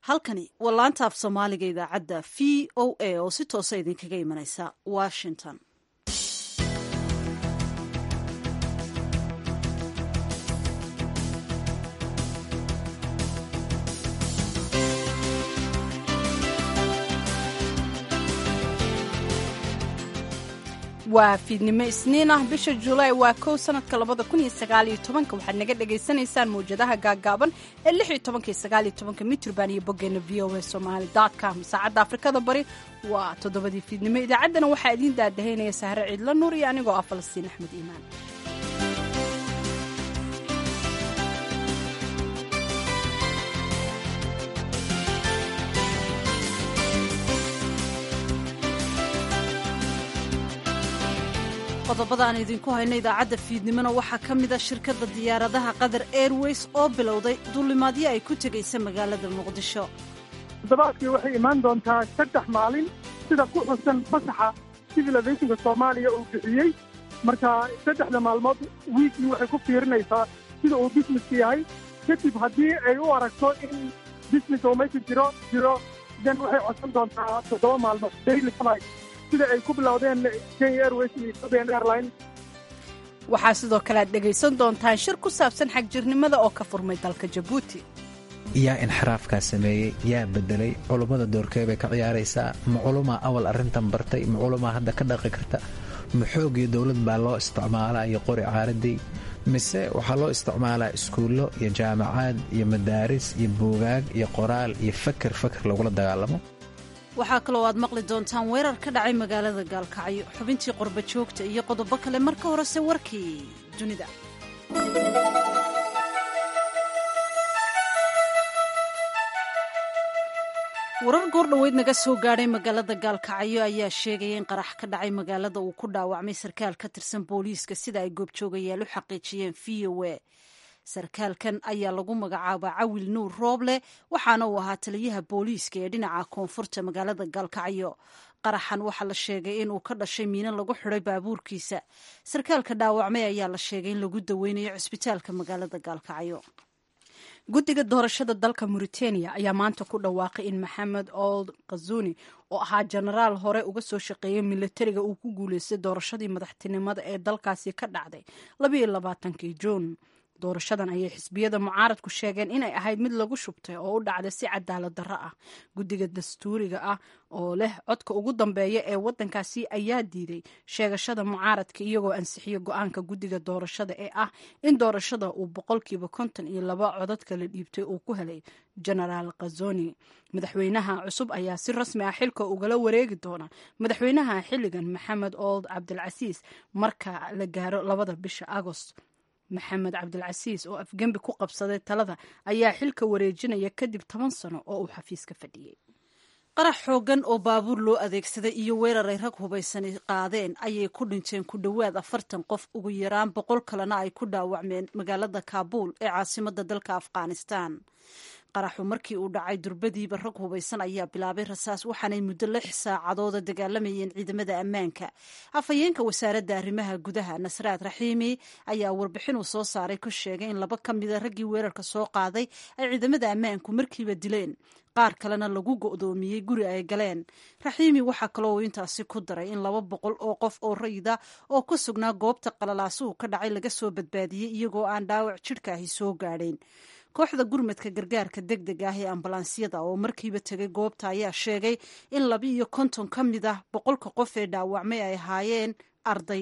halkani waa laanta af soomaaliga idaacadda v o a oo si toosa idinkaga imanaysa washington waa fiidnimo isniin ah bisha julaay waa kow sanadka labada kun iyo sagaaliyo tobanka waxaad naga dhagaysanaysaan mawjadaha gaagaaban ee lix iyo tobanka iyo sagaaliyo tobanka mitrban iyo boggeena v o a somaali com saacadda afrikada bari waa toddobadii fiidnimo idaacaddana waxaa idiin daadahaynaya sahre ciidla nuur iyo anigoo ah falastiin axmed iimaan qodobada aan idinku hayno idaacadda fiidnimona waxaa ka mid a shirkadda diyaaradaha qatar airways oo bilowday duulimaadyo ay ku tegaysa magaalada muqdisho toddobaadkii waxay imaan doontaa saddex maalin sida ku xusan fasaxa civil aviationka soomaaliya uu bixiyey marka saddexda maalmood wiikii waxay ku fiirinaysaa sida uu busineska yahay kadib haddii ay u aragto in business oo meesha jiro jiro den waxay codsan doontaa toddoba maalmood daily flight sida ay ku bilowdeen kenya airways iyo ethiopian airline waxaa sidoo kale aad dhegaysan doontaan shir ku saabsan xagjirnimada oo ka furmay dalka jabuuti yaa inxiraafkaa sameeyey yaa bedelay culummada doorkee bay ka ciyaaraysaa ma culumaa awal arrintan bartay ma culumaa hadda ka dhaqi karta ma xoogii dowlad baa loo isticmaalaa iyo qori caaradii mise waxaa loo isticmaalaa iskuullo iyo jaamacaad iyo madaaris iyo buugaag iyo qoraal iyo faker faker lagula dagaalamo waxaa kaloo aad maqli doontaan weerar ka dhacay magaalada gaalkacyo xubintii qorba joogta iyo qodobo kale marka horese warkii dunida warar goordhoweyd naga soo gaadhay magaalada gaalkacyo ayaa sheegaya in qarax ka dhacay magaalada uu ku dhaawacmay sarkaal ka tirsan booliiska sida ay goobjoogayaal u xaqiijiyeen v o a sarkaalkan ayaa lagu magacaabaa cawil nuur rooble waxaana uu ahaa taliyaha booliiska ee dhinaca koonfurta magaalada gaalkacyo qaraxan waxaa la sheegay in uu ka dhashay miino lagu xiday baabuurkiisa sarkaalka dhaawacmay ayaa la sheegay in lagu daweynayo cusbitaalka magaalada gaalkacyo guddiga doorashada dalka mauritania ayaa maanta ku dhawaaqay in maxamed old kazuni oo ahaa jenaraal hore uga soo shaqeeyay milatariga uu ku guuleystay doorashadii madaxtinimada ee dalkaasi ka dhacday labayo labaatankii juun doorashadan ayay xisbiyada mucaaradku sheegeen inay ahayd mid lagu shubtay oo u dhacday si cadaalad darro ah guddiga dastuuriga ah oo leh codka ugu dambeeya ee waddankaasi ayaa diiday sheegashada mucaaradka iyagoo ansixiyo go-aanka guddiga doorashada ee ah in doorashada uu boqolkiiba konton iyo laba codad kala dhiibtay uu ku helay genaraal khazoni madaxweynaha cusub ayaa si rasmi ah xilka ugala wareegi doona madaxweynaha xilligan maxamed old cabdilcasiis marka la gaaro labada bisha agost maxamed cabdilcasiis oo afgembi ku qabsaday talada ayaa xilka wareejinaya kadib toban sano oo uu xafiiska fadhiyey qarax xooggan oo baabuur loo adeegsaday iyo weerar ay rag hubaysani qaadeen ayay ku dhinteen ku dhowaad afartan qof ugu yaraan boqol kalena ay ku dhaawacmeen magaalada kaabuul ee caasimadda dalka afghanistan qaraxu markii uu dhacay durbadiiba rag hubaysan ayaa bilaabay rasaas waxaanay muddo lix saacadooda dagaalamayeen ciidamada ammaanka afhayeenka wasaaradda arrimaha gudaha nasraad raxiimi ayaa warbixin uu soo saaray ku sheegay in laba ka mida raggii weerarka soo qaaday ay ciidamada ammaanku markiiba dileen qaar kalena lagu go'doomiyey guri ay galeen raxiimi waxaa kaloo intaasi ku daray in laba boqol oo qof oo rayida oo ku sugnaa goobta qalalaasuhu ka dhacay laga soo badbaadiyey iyagoo aan dhaawac jidhkaahi soo gaadhayn kooxda gurmadka gargaarka deg deg ah ee ambalaansiyada oo markiiba tegay goobta ayaa sheegay in laba iyo konton ka mid ah boqolka qof ee dhaawacmay ay ahaayeen arday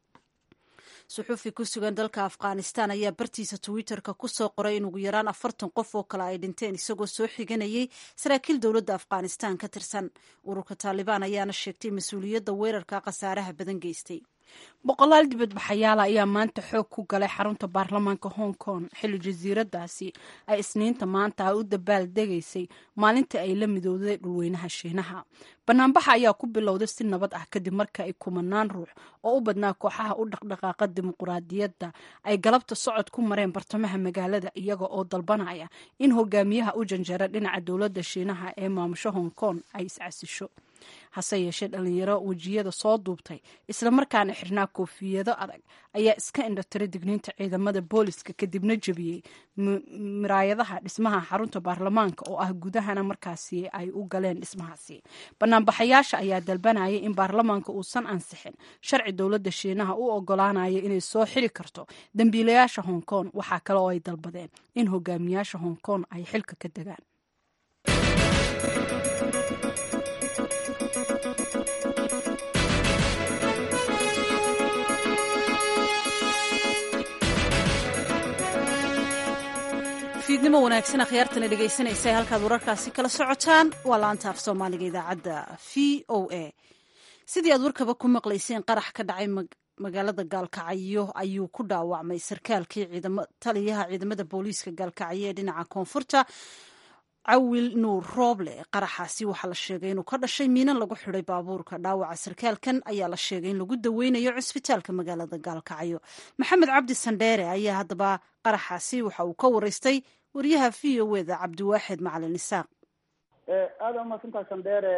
suxuufi ku sugan dalka afghanistan ayaa bartiisa twitter-ka ku soo qoray in ugu yaraan afartan qof oo kale ay dhinteen isagoo soo xiganayay saraakiil dowladda afghanistan ka tirsan ururka taalibaan ayaana sheegtay mas-uuliyadda weerarka khasaaraha badan geystay boqolaal dibadbaxayaala ayaa maanta xoog ku galay xarunta baarlamaanka hong kong xilli jasiiradaasi ay isniinta maanta u dabaal degaysay maalintii ay la midowday dhulweynaha shiinaha banaanbaxa ayaa ku bilowday si nabad ah kadib marka ay kumanaan ruux oo u badnaa kooxaha u dhaqdhaqaaqa dimuquraadiyadda ay galabta socod ku mareen bartamaha magaalada iyaga oo dalbanaya in hogaamiyaha u janjara dhinaca dowladda shiinaha ee maamusho hong kong ay iscasisho hase yeeshee dhalinyaro wejiyada soo duubtay islamarkaana xirnaa koofiyado adag ayaa iska indhatira digniinta ciidamada booliska kadibna jebiyey miraayadaha dhismaha xarunta baarlamaanka oo ah gudahana markaasi ay u galeen dhismahaasi banaanbaxayaasha ayaa dalbanaya in baarlamaanka uusan ansixin sharci dowladda shiinaha u ogolaanaya inay soo xiri karto dembiilayaasha hong kong waxaa kale oo ay dalbadeen in hogaamiyaasha hong kong ay xilka ka degaan fiidnimo wanaagsan akhyaartana dhegaysanaysa ee halkaad wararkaasi kala socotaan waa laanta af soomaaliga idaacadda v o a sidii aad warkaba ku maqlayseen qarax ka dhacay magaalada gaalkacyo ayuu ku dhaawacmay sarkaalkii taliyaha ciidamada booliiska gaalkacyo ee dhinaca koonfurta cawil nuur rooble qaraxaasi waxaa la sheegay inuu ka dhashay miinan lagu xiday baabuurka dhaawaca sarkaalkan ayaa la sheegay in lagu daweynayo cusbitaalka magaalada gaalkacyo maxamed cabdi sandheere ayaa haddaba qaraxaasi waxa uu ka waraystay wariyaha v o eda cabdiwaaxid macalin isaaq aada umaadsantaha sandheere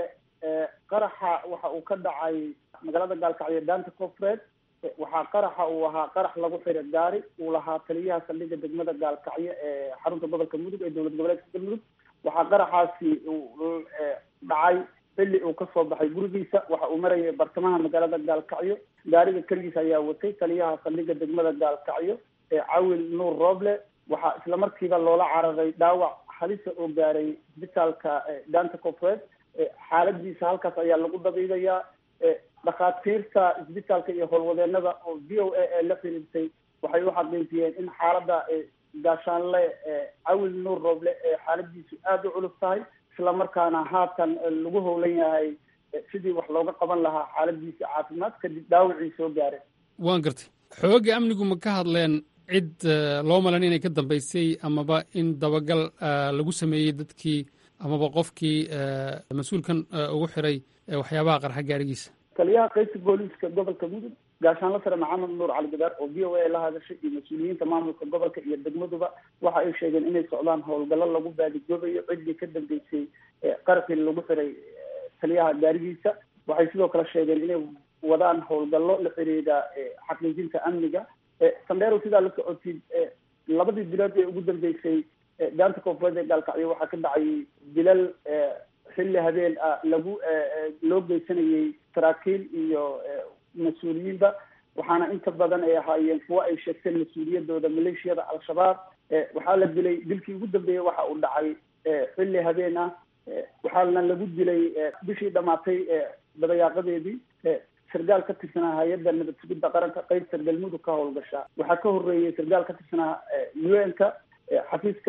qaraxa waxa uu ka dhacay magaalada gaalkacyo daanta koonfureed waxaa qaraxa uu ahaa qarax lagu xiray gaari uu lahaa taliyaha saldhigga degmada gaalkacyo ee xarunta gobolka mudug ee dowlad goboleedka galmudug waxaa qaraxaasi uu dhacay xilli uu kasoo baxay gurigiisa waxa uu marayay bartamaha magaalada gaalkacyo gaariga keligiisa ayaa watay taliyaha saldhigga degmada gaalkacyo ee cawil nuur rooble waxaa isla markiiba loola cararay dhaawac halisa oo gaaray isbitaalka daanta koonfureed xaaladiisa halkaas ayaa lagu dabiibayaa dhakhaatiirta isbitaalka iyo howlwadeenada oo v o a ee la xiriirtay waxay u xaqiijiyeen in xaaladda gaashaanle cawil nuur rooble ee xaaladiisu aada u culus tahay isla markaana haatan lagu howlan yahay sidii wax looga qaban lahaa xaaladiisa caafimaad kadib dhaawacii soo gaareen waan gartay xoogga amnigu ma ka hadleen cid loo malan inay ka dambaysay amaba in dabagal lagu sameeyey dadkii amaba qofkii mas-uulkan ugu xiray waxyaabaha qarxa gaarigiisa taliyaha qaybta booliiska gobolka mudug gaashaanla sare maxamed nuur cali gadaar oo v o a la hadashay iyo mas-uuliyiinta maamulka gobolka iyo degmaduba waxa ay sheegeen inay socdaan howlgallo lagu baadigoobayo ciddii ka dambeysay qarxii lagu xiray taliyaha gaarigiisa waxay sidoo kale sheegeen inay wadaan howlgallo la xiriira xaqiijinta amniga sandheerow sidaa la socotid labadii bilood ee ugu dambeysay daanta koonfureed ee gaalkacyo waxaa ka dhacay dilal xilli habeen ah lagu loo geysanayay saraakiil iyo mas-uuliyiinba waxaana inta badan ay ahaayeen kuwo ay sheegteen mas-uuliyadooda maleeshiyada al-shabaab waxaa la dilay dilkii ugu dambeeyey waxa uu dhacay xilli habeen ah waxaana lagu dilay bishii dhamaatay dabayaaqadeedii sargaal ka tirsanaa hay-adda nabad sugidda qaranka qaybta galmudug ka howlgasha waxaa ka horeeyey sargaal ka tirsanaa u n ka xafiiska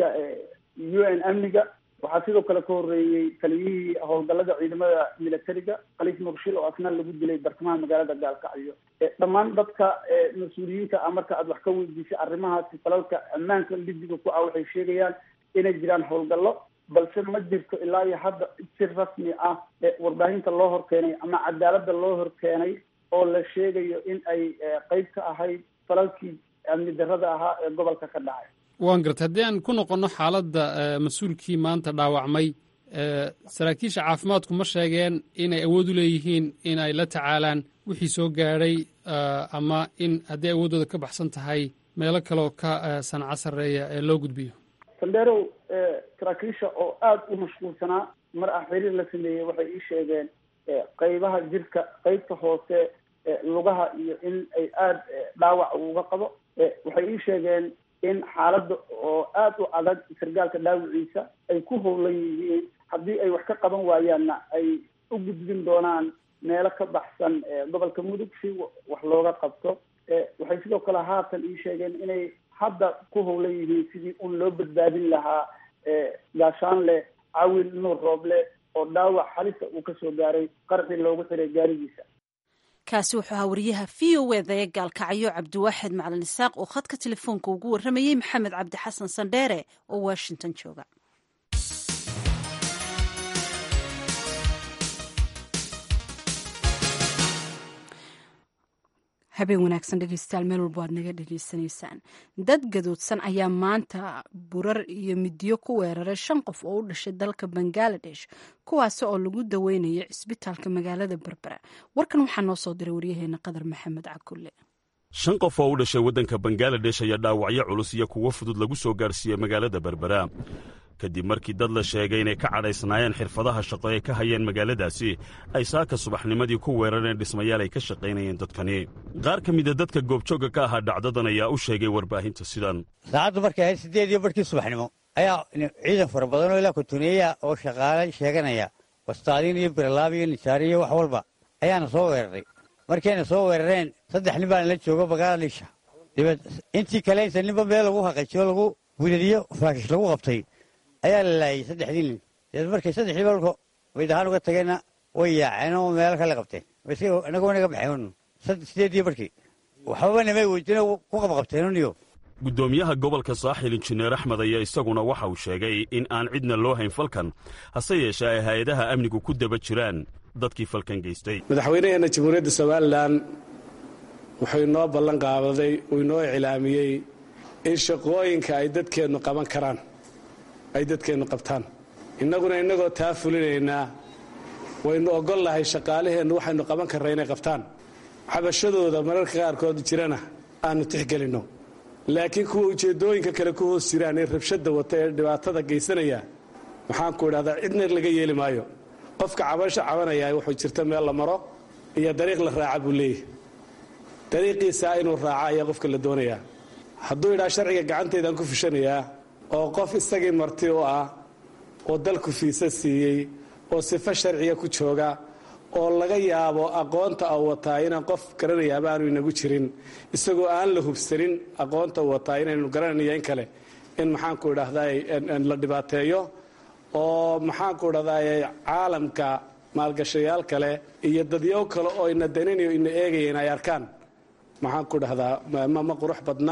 u n amniga waxaa sidoo kale ka horeeyey taliyihii howlgallada ciidamada militariga khaliif muqshil oo asna lagu dilay bartamaha magaalada gaalkacyo dhammaan dadka mas-uuliyiinta ah marka aad wax ka weydiisay arrimahaasi falalka ammaanka lidiga ku ah waxay sheegayaan inay jiraan howlgallo balse ma jirto ilaa iyo hadda si rasmi ah warbaahinta loo horkeenay ama cadaaladda loo horkeenay oo la sheegayo in ay qeyb ka ahayd falalkii amni darrada ahaa ee gobolka ka dhacay waan gartay haddii aan ku noqonno xaaladda mas-uulkii maanta dhaawacmay saraakiisha caafimaadku ma sheegeen inay awood u leeyihiin in ay la tacaalaan wixii soo gaadhay ama in haddii awooddooda ka baxsan tahay meelo kaleoo ka sanco sarreeya ee loo gudbiyo sandheerow saraakiisha oo aada u mashquulsanaa mar ah xiriir la sameeyey waxay ii sheegeen qeybaha jirka qeybta hoose lugaha iyo in ay aada dhaawac uga qabo waxay ii sheegeen in xaaladda oo aada u adag sargaalka dhaawiciisa ay ku howlan yihiin haddii ay wax ka qaban waayaanna ay u gudbin doonaan meelo ka baxsan gobolka mudug si wax looga qabto waxay sidoo kale haatan ii sheegeen inay hadda ku howlan yihiin sidii un loo badbaadin lahaa gaashaanle cawil nuur rooble oo dhaawac halisa uu kasoo gaaray qarxii loogu xiray gaarigiisa kaasi wuxuu ahaa wariyaha v o eda ee gaalkacyo cabdiwaaxid macalin isaaq oo khadka telefoonka ugu warramayey maxamed cabdi xasan sandheere oo washington jooga habeen wanaagsan dhegeystayaal meel walba waad naga dhegeysanaysaan dad gadoodsan ayaa maanta burar iyo midiyo ku weeraray shan qof oo u dhashay dalka bangaladesh kuwaasi oo lagu daweynayo cisbitaalka magaalada berbera warkan waxaa noo soo diray waryaheena qadar maxamed cakulle shan qof oo u dhashay waddanka bangaladesh ayaa dhaawacyo culus iyo kuwo fudud lagu soo gaarsiiyey magaalada berbera kadib markii dad la sheegay inay ka cadhaysnaayeen xirfadaha shaqo ee ka hayeen magaaladaasi ay saaka subaxnimadii ku weerareen dhismayaal ay ka shaqaynayeen dadkani qaar ka mida dadka goobjoogga ka ahaa dhacdadan ayaa u sheegay warbaahinta sidan saacaddu markay ahayd siddeed iyo barhkii subaxnimo ayaa ciidan fara badan oo ilaa kutuneeya oo shaqaale sheeganaya wastaadiin iyo biralaab iyo nijaari iyo wax walba ayaana soo weeraray markayna soo weerareen saddex nin baana la joogo bangaladesh dabeed intii kale inta ninba meel lagu haqajiyo lagu wiladiyo faakish lagu qabtay ayaa la laayay saddexdii nin dabeed markay saddexdii balko waydahaan uga tageenna way yaaceen oo meelo kale qabteen inagoo naga baxeen sideedii barkii waxbaba namay weydino ku qabqabteenuniyo guddoomiyaha gobolka saaxil injineer axmed ayaa isaguna waxa uu sheegay in aan cidna loo hayn falkan hase yeeshee ay hay-adaha amnigu ku daba jiraan dadkii falkan geystay madaxweynaheenna jamhuuriyadda somalilan wuxuu inoo ballan qaabaday uu inoo iclaamiyey in shaqooyinka ay dadkeennu qaban karaan ay dadkeennu qabtaan innaguna innagoo taa fulinaynaa waynu oggol lahay shaqaalaheennu waxaynu qaban karra inay qabtaan xabashadooda mararka qaarkood jirana aannu tixgelinno laakiin kuwa ujeeddooyinka kale ku hoos jiraan ee rabshadda wata ee dhibaatada geysanaya maxaanku idhahdaa cidna laga yeeli maayo qofka cabasho cabanayaa wuxuu jirta meel la maro iyo dariiq la raaca buu leeyahy dariiqiisaa inuu raaco ayaa qofka la doonayaa hadduu idhaa sharciga gacantaydaan ku fushanayaa oo qof isagii marti u ah oo dalku fiisa siiyey oo sifo sharciga ku jooga oo laga yaabo aqoonta u wataa inaan qof garanayaaba aanu inagu jirin isagoo aan la hubsanin aqoonta u wataa inaynu garanayno in kale in maxaanku idhahdaa la dhibaateeyo oo maxaanku idhahdaa caalamka maalgashayaal kale iyo dadyow kale oo ina daninayo ina eegayeen ay arkaan maxaanku idhahdaa ma qurux badna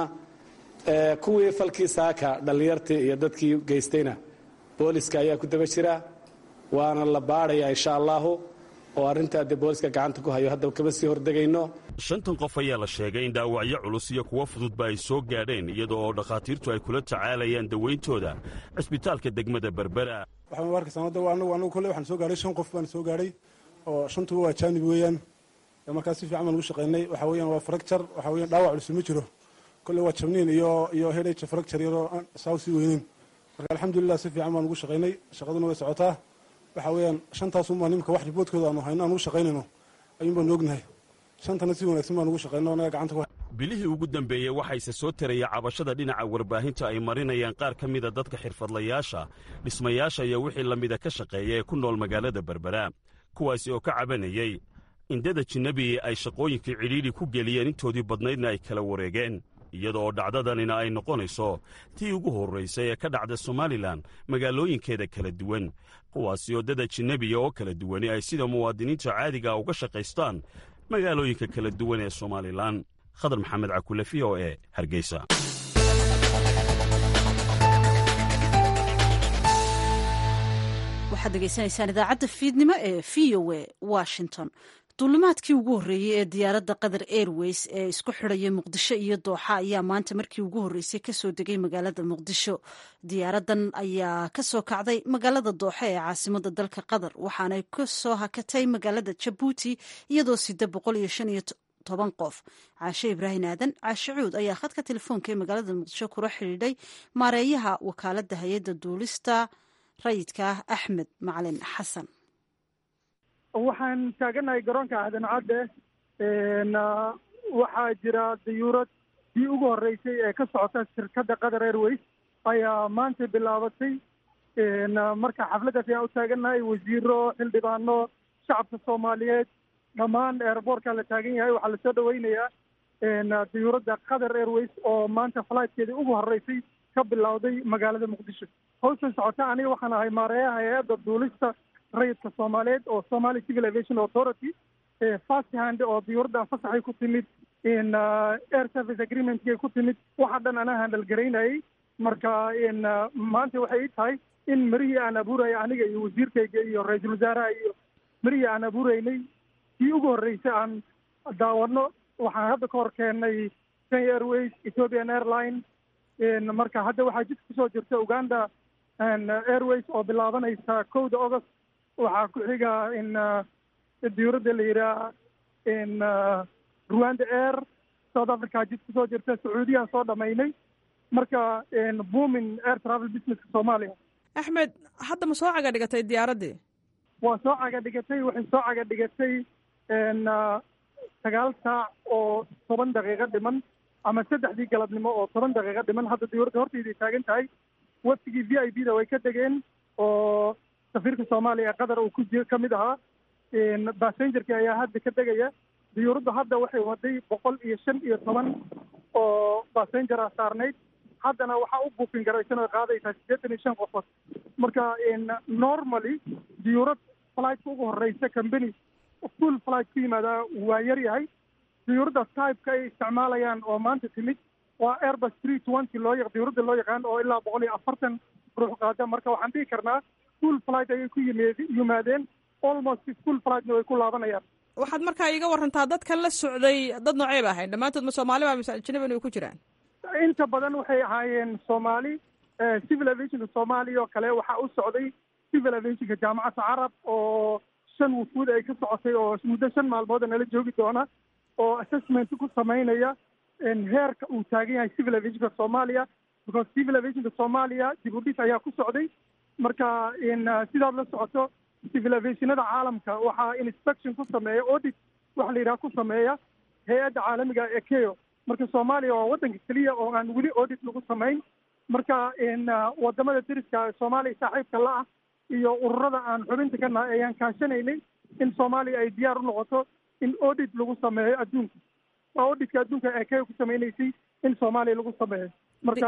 kuwii falkii saaka dhallinyartii iyo dadkii geystayna booliska ayaa ku daba jira waana la baadhayaa insha allaahu oo arrintaa dee booliska gacanta ku hayo haddaba kama sii hordegayno shantan qof ayaa la sheegay in dhaawacyo culus iyo kuwo fududba ay soo gaadheen iyadoo oo dhakhaatiirtu ay kula tacaalayaan dawayntooda cisbitaalka degmada berbera waxaan arkaysaa hadda anagu anagu kolley waxaan soo gaadhay shan qof baan soo gaadhay oo shantuba waa jaanib weeyaan markaas si fiican baan ugu shaqaynay waxa weeyaan waa fracture waxa weeyaan dhaawac culus ma jiro kolley waa jabniin iyo iyo headache fracture yaroo aan saa sii weynin marka alxamdulilah si fiican baan ugu shaqaynay shaqaduna way socotaa waxa weeyaan shantaasuunbaa nimka wax riboodkooda aanu hayno aan ugu shaqaynayno ayuun baanu ognahay shantana si wanaagsan baan ugu shaqayno anaga gacanta ku bilihii ugu dambeeyey waxayse soo taraya cabashada dhinaca warbaahinta ay marinayaan qaar ka mida dadka xirfadlayaasha dhismayaasha iyo wixii la mida ka shaqeeya ee ku nool magaalada berbera kuwaasi oo ka cabanayey indada jinnabi ay shaqooyinkii cidhiidhi ku geliyeen intoodii badnaydna ay kala wareegeen iyada oo dhacdadanina ay noqonayso tii ugu horraysay ee ka dhacda somalilan magaalooyinkeeda kala duwan kuwaasi oo dada jinnebiya oo kala duwani ay sida muwaadiniinta caadiga uga shaqaystaan magaalooyinka kala duwan ee somalilan khadar maxamed cakule v o e hargeysa waxaad degeysanaysaan idaacadda fiidnimo ee v o e washington duulimaadkii ugu horreeyey ee diyaaradda qatar airways ee isku xidhaya muqdisho iyo dooxa ayaa maanta markii ugu horreysay kasoo degay magaalada muqdisho diyaaraddan ayaa kasoo kacday magaalada dooxa ee caasimada dalka qatar waxaanay kasoo hakatay magaalada jabuuti iyadoo sida boqol iyo shan iyo toban qof caashe ibraahim aadan caashe cuud ayaa khadka telefoonka ee magaalada muqdisho kula xidhiidhay maareeyaha wakaaladda hay-adda duulista rayidka ah axmed macalin xasan waxaan taaganahay garoonka aadan cadde waxaa jira dayuurad dii ugu horreysay ee ka socota shirkadda qatar airways ayaa maanta bilaabatay marka xafladdaas ayaan u taagannahay wasiiro xildhibaano shacabka soomaaliyeed dhammaan airboortka la taagan yahay waxaa lasoo dhaweynayaa dayuuradda qatar airways oo maanta flightkeedii ugu horreysay ka bilowday magaalada muqdisho hawshan socota aniga waxaan ahay maareeyaha hay-adda duulista rayidka soomaaliyeed oo somali civil aviation authority fast hand oo diyuuraddan fasaxay ku timid air service agreementkay ku timid waxa dhan anaa handal garaynayay marka maanta waxay ii tahay in marihii aan abuuraya aniga iyo wasiirkayga iyo ra-iisul wasaaraha iyo marihii aan abuuraynay kii ugu horreysay aan daawano waxaan hadda ka hor keennay kenya airways ethiopian airline marka hadda waxaa jidka kusoo jirta uganda airways oo bilaabanaysa kowda august waxaa ku xiga in diyuuradda la yidhaha in rwanda air south africa jid kusoo jirta sacuudiyaan soo dhamaynay marka boomin air travel businesska soomaaliya axmed hadda ma soo caga dhigatay diyaaraddii waa soo caga dhigatay waxay soo caga dhigatay sagaal saac oo toban daqiiqo dhiman ama saddexdii galabnimo oo toban daqiiqo dhiman hadda diyuuradda hortayday taagan tahay waftigii v i b da way ka degeen oo safiirka soomaaliya ee qatar uu ku ji ka mid ahaa bassengerkii ayaa hadda ka degaya diyuuraddu hadda waxay waday boqol iyo shan iyo toban oo bassenger ah saarnayd haddana waxaa u buukin garaysan oo qaadaysaa siddeetan iyo shan qofood marka normally diyuurad flightka ugu horeysa company full flight ku yimaadaa waa yar yahay diyuuradda typeka ay isticmaalayaan oo maanta timid waa airbus three twenty loo yaq diyuuradda loo yaqaan oo ilaa boqol iyo afartan ruux qaada marka waxaan dhihi karnaa full flight ayay ku yimeed yimaadeen almost full flightna way ku laabanayaan waxaad markaa iiga warantaa dadkan la socday dad noocey ba ahayn dhammaantood ma soomaali ba mise ajnabi way ku jiraan inta badan waxay ahaayeen soomaali civil aviationka soomaaliya oo kale waxaa u socday civil aviationka jaamacadda carab oo shan wufuud ay ka socotay oo muddo shan maalmooda nala joogi doona oo assessment ku samaynaya heerka uu taagan yahay civil aviationka soomaaliya because civil aviationka soomaaliya dib u dhis ayaa ku socday marka sidaad la socoto civil aviationada caalamka waxaa inspection ku sameeya audit waxa la yidhaha ku sameeya hay-adda caalamiga ee keo marka soomaaliya waa waddanka keliya oo aan weli audit lagu samayn marka wadamada deriska soomaaliya saaxiibka la ah iyo ururada aan xubinta ka nahay ayaan kaashanaynay in soomaaliya ay diyaar u noqoto in audit lagu sameeyo adduunka waa auditka adduunka ee keo ku samaynaysay in soomaaliya lagu sameeyo marka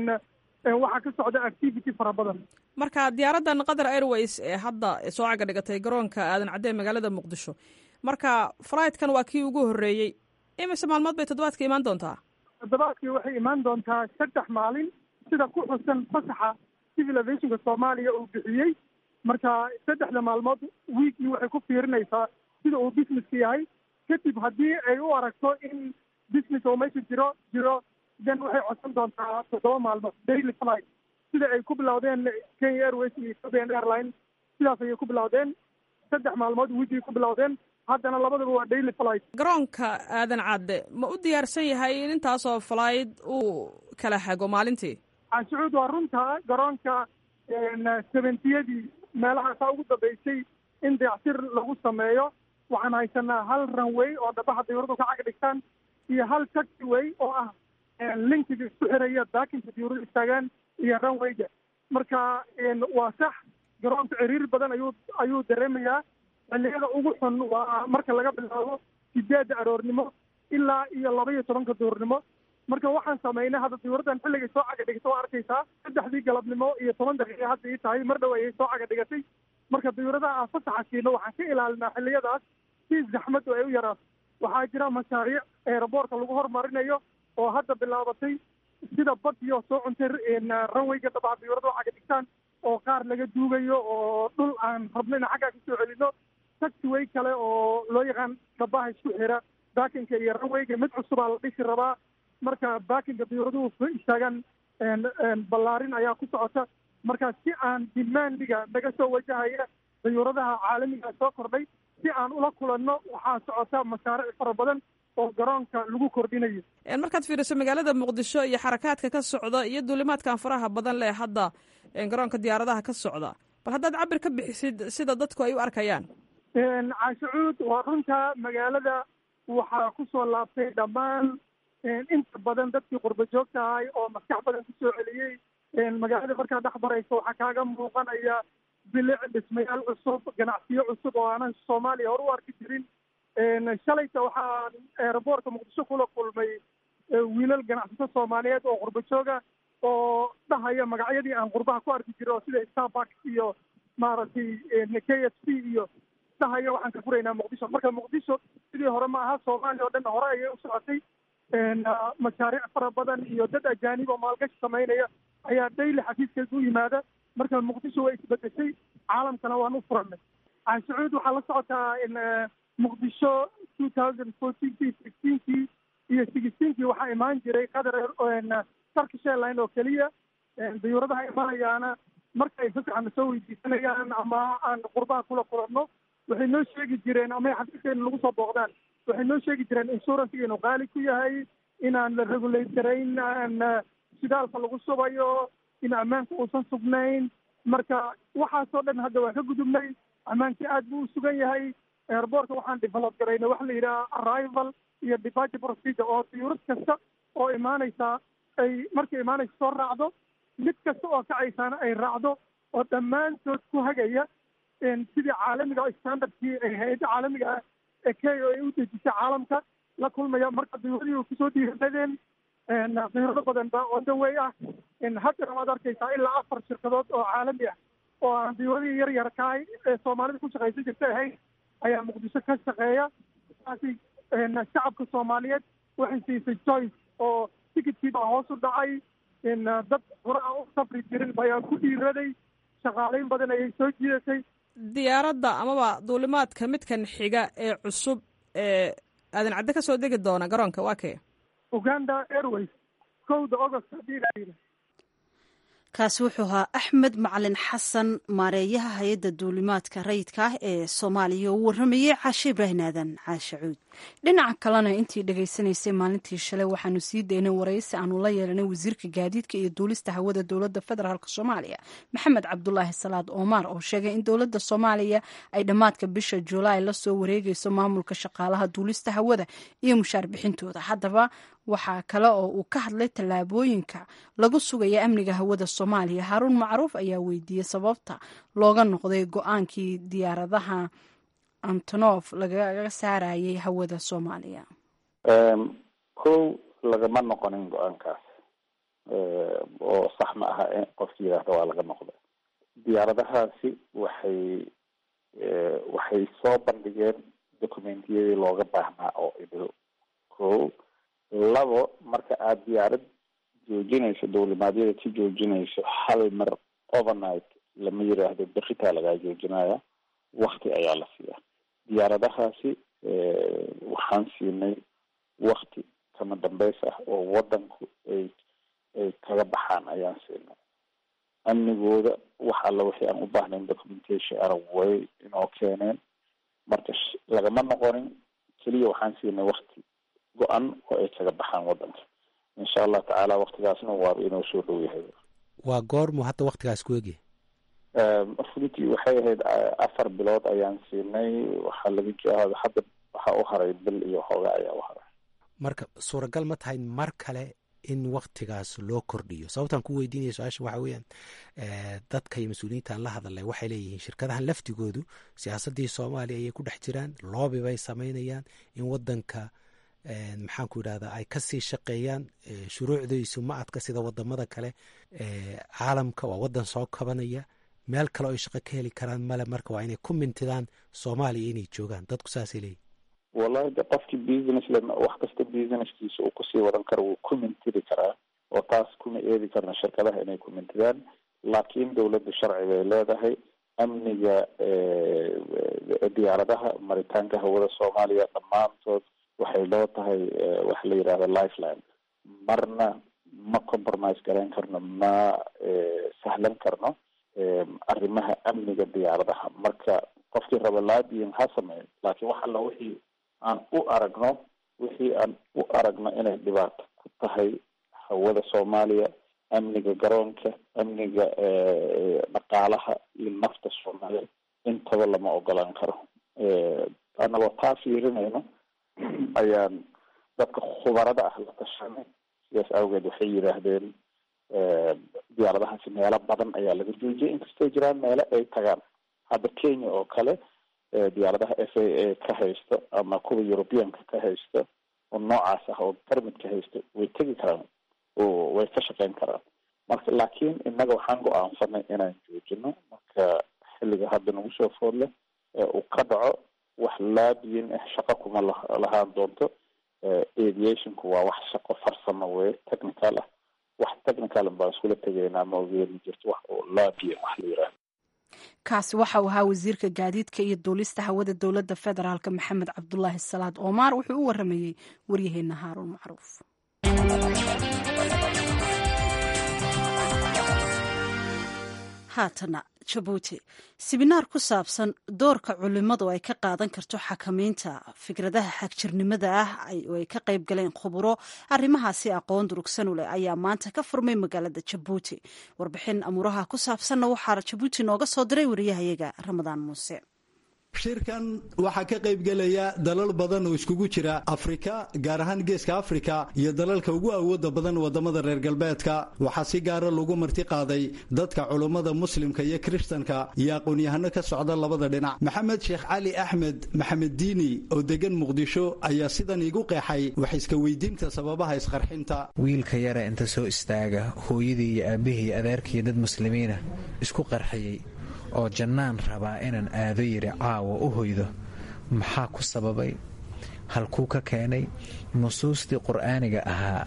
waxaa ka socda activity fara badan marka diyaaraddan qatar airways ee hadda soo caga dhigatay garoonka aadan cadde magaalada muqdisho marka flightkan waa kii ugu horreeyey imise maalmood bay toddobaadka imaan doontaa toddobaadkii waxay imaan doontaa saddex maalin sida ku xusan fasaxa civil aviationka soomaaliya uu bixiyey marka saddexda maalmood wiikii waxay ku fiirinaysaa sida uu businesska yahay kadib haddii ay u aragto in business oo meesha jiro jiro then waxay codsan doontaa toddoba maalmood daily flight sida ay ku bilowdeen kenya airways iyo ethiopian airline sidaas ayay ku bilowdeen saddex maalmood wiikii ku bilowdeen haddana labadaba waa daily flight garoonka aadan cadde ma u diyaarsan yahay in intaasoo flight uu kala hago maalintii canshucuud waa runta garoonka seventiyadii meelahaasaa ugu dambeysay in dayactir lagu sameeyo waxaan haysanaa hal runway oo dhabaha diyuuradu ka cag dhigtaan iyo hal taxiway oo ah linkiga isku xiraya daakinka diyuuradu istaagaan iyo runwayga marka waa sax garoonka ciriir badan ayuu ayuu dareemayaa xilliyada ugu xun waa marka laga bilaabo sideedda aroornimo ilaa iyo laba iyo tobanka duurnimo marka waxaan samaynay hadda diyuuraddan xilligay soo caga dhigata waa arkaysaa saddexdii galabnimo iyo toban daqiiqa hadda ii tahay mar dhow ayay soo caga dhigatay marka diyuuradaha aan fasaxa siino waxaan ka ilaalinaa xilliyadaas si zaxmaddu ay u yaraato waxaa jira mashaariic eeraboorka lagu hormarinayo oo hadda bilaabatay sida badiyo soo cuntay ranwayga dhabaha diyuurada caga dhigtaan oo qaar laga duugayo oo dhul aan rabno ina xaggaa kasoo celino taxiway kale oo loo yaqaan dhabaha isku xira baakinka iyo ranwayga mid cusubaa la dhisi rabaa marka baakinka diyuuraduhu istaagaan ballaarin ayaa ku socota marka si aan dimaandiga naga soo wajahaya diyuuradaha caalamiga soo kordhay si aan ula kulanno waxaa socota mashaariic fara badan oo garoonka lagu kordhinayo markaad fiiriso magaalada muqdisho iyo xarakaadka ka socda iyo duulimaadkan faraha badan leh hadda garoonka diyaaradaha ka socda bal haddaad cabir ka bixisid sida dadku ay u arkayaan caashacuud waa runta magaalada waxaa kusoo laabtay dhammaan inta badan dadkii qurba joogta ahay oo maskax badan kusoo celiyey magaalada markaa dhex baraysa waxaa kaaga muuqanaya bilic dhismayaal cusub ganacsiyo cusub oo aanan soomaaliya hore u arki jirin shalayta waxaan eeraboortka muqdisho kula kulmay wiilal ganacsato soomaaliyeed oo qurba jooga oo dhahaya magacyadii aan qurbaha ku arki jiro sida starbuck iyo maaragtay k s p iyo dhahaya waxaan ka furaynaa muqdisho marka muqdisho sidii hore ma aha soomaaliya oo dhan hore ayay u socotay mashaariic fara badan iyo dad ajaanib oo maalgashi samaynaya ayaa daily xafiiskeeda u yimaada marka muqdisho way isbedeshay caalamkana waan u furannay canshacuud waxaa la socotaa in muqdisho two thousand fourteenkii sixteenkii iyo sixteenkii waxaa imaan jiray qatar turkish airline oo keliya dayuuradaha imanayaana markay fasaxana soo weydiisanayaan ama aan qurbaha kula kulanno waxay noo sheegi jireen ama ay xafiiskeena lagu soo booqdaan waxay noo sheegi jireen insurance inuu qaali ku yahay inaan la regulate garayn aan shidaalka lagu subayo in ammaanka uusan sugnayn marka waxaasoo dhan hadda waa ka gudubnay ammaankii aad buu u sugan yahay airbortka waxaan develop garayna waxa la yidhaha arrival iyo departure procedure oo diyuurad kasta oo imaanaysa ay markay imaanaysa soo raacdo mid kasta oo kacaysaana ay raacdo oo dhammaantood ku hagaya sidii caalamiga standardkii ay hay-adda caalamiga ah ee kenya ay u dejisay caalamka la kulmaya marka diyuuradii kusoo dhiiradeen diyuurado badan baa odawey ah haddana waad arkaysaa ilaa afar shirkadood oo caalami ah oo aan diyuuradii yar yar kahay ee soomaalida ku shaqaysan jirta ahayn ayaa muqdisho ka shaqeeya taasi shacabka soomaaliyeed waxay siisay joyce oo tikidkii baa hoos u dhacay dad hore aan u safri jirin ayaa ku dhiiraday shaqaalayn badan ayay soo jiidatay diyaaradda amaba duulimaadka midkan xiga ee cusub ee aadan cadde ka soo degi doona garoonka waa kee uganda airways kowda august haddii la yidhi kaasi wuxuu ahaa axmed macalin xasan maareeyaha hay-adda duulimaadka rayidka ah ee soomaaliya oo u warramayey caashe ibraahim aadan caashe cuud dhinaca kalena intii dhegaysanaysay maalintii shalay waxaanu sii daynay waraysi aanu la yeelanay wasiirka gaadiidka iyo duulista hawada dowladda federaalk soomaaliya maxamed cabdulaahi salaad oomar oo sheegay in dowladda soomaaliya ay dhammaadka bisha julaay la soo wareegayso maamulka shaqaalaha duulista hawada iyo mushaar bixintooda haddaba waxaa kale oo uu ka hadlay tallaabooyinka lagu sugaya amniga hawada soomaaliya haaruun macruuf ayaa weydiiyey sababta looga noqday go-aankii diyaaradaha antonof lagaga saarayay hawada soomaaliya kow lagama noqonin go-aankaas oo sax ma aha in qofki yidhaahda waa laga noqda diyaaradahaasi waxay waxay soo bandhigeen documentiyadii looga baahnaa oo idil kow labo marka aada diyaarad joojinayso dowlimaadyada ka joojinayso hal mar overnight lama yiraahdo beritaa lagaa joojinaya wakti ayaa la siiyaa diyaaradahaasi waxaan siinay wakti kama dambeys ah oo wadanku ay ay kaga baxaan ayaan siinay amnigooda wax alla wixii aan u baahnayn documentation arab way inoo keeneen marka lagama noqonin keliya waxaan siinay wakti go-an oo ay kaga baxaan wadanka insha allah tacaala waktigaasna waaba inoo soo dhow yahay waa goormu hadda waktigaas ku egi runtii waxay ahayd afar bilood ayaan siinay waxaa laga jooga hadda waxaa u haray bil iyo xooga ayaa u haray marka suuragal ma tahay mar kale in waktigaas loo kordhiyo sababtaan ku weydiinaya su-aasha waxa weeyaan dadka iyo mas-uuliyiintaan la hadalay waxay leeyihiin shirkadahan laftigoodu siyaasaddii soomaaliya ayay ku dhex jiraan loobi bay samaynayaan in wadanka maxaan ku yidhahdaa ay kasii shaqeeyaan shuruucdaysu ma adka sida wadamada kale caalamka waa wadan soo kabanaya meel kale oo ay shaqo ka heli karaan male marka waa inay ku mintidaan soomaaliya inay joogaan dadku saasay leeyihin wallahi de qofkii business le wax kasta businesskiisa uu kusii wadan karo wuu ku mintidi karaa oo taas kuma eedi karna shirkadaha inay ku mintidaan laakiin dowladda sharci bay leedahay amniga diyaaradaha maritaanka hawada soomaaliya dhammaantood waxay loo tahay waxa la yidhahda lifeline marna ma compromise garayn karno ma sahlan karno arrimaha amniga diyaaradaha marka qofkii raba laabiyin ha sameeyo laakiin wax alla wixii aan u aragno wixii aan u aragno inay dhibaato ku tahay hawada soomaaliya amniga garoonka amniga dhaqaalaha iyo nafta soomaaliya intaba lama ogolaan karo annagoo taa fiirinayno ayaan dadka khubarada ah la tashanay sidaas awgeed waxay yidhaahdeen diyaaradahaasi meelo badan ayaa laga joojiyay inkastoo jiraan meelo ay tagaan hadda kenya oo kale diyaaradaha f a a ka haysto ama kuwa europeanka ka haysto oo noocaas ah oo permit ka haysto way tegi karaan oo way ka shaqeyn karaan marka laakiin innaga waxaan go-aansanay inaan joojino marka xilliga hadda nagu soo food leh uu ka dhaco wax laabiyin ah shaqo kuma lahaan doonto aviationku waa wax shaqo farsamo weye technical ah wax technical baan iskula tegaynaa ma ogeeni jirto wax oo laabiyin wax la yiraahdo kaasi waxa uu ahaa wasiirka gaadiidka iyo duulista hawada dowladda federaalk maxamed cabdulaahi salaad oomaar wuxuu u waramayey waryaheena haaruun macruuf haatana jabuuti siminaar ku saabsan doorka culimadu ay ka qaadan karto xakamaynta fikradaha xagjirnimada ah oo ay ka qayb galeen khuburo arrimahaasi aqoon durugsan u leh ayaa maanta ka furmay magaalada jabuuti warbixin amuuraha ku saabsanna waxaa jabuuti nooga soo diray wariyahayaga ramadaan muuse shirkan waxaa ka qaybgelaya dalal badan oo iskugu jira afrika gaar ahaan geeska afrika iyo dalalka ugu awooda badan wadamada reer galbeedka waxaa si gaara lagu marti qaaday dadka culummada muslimka iyo kiristanka iyo aqoon-yahano ka socda labada dhinac maxamed sheekh cali axmed maxamed diini oo degan muqdisho ayaa sidan iigu qeexay wax iska weydiinta sababaha isqarxinta wiilka yara inta soo istaaga hooyadii iyo aabbihii adeerkaiyo dad muslimiina isku qarxiyey oo jannaan rabaa inaan aado yidhi caawa u hoydo maxaa ku sababay halkuu ka keenay nusuustii qur'aaniga ahaa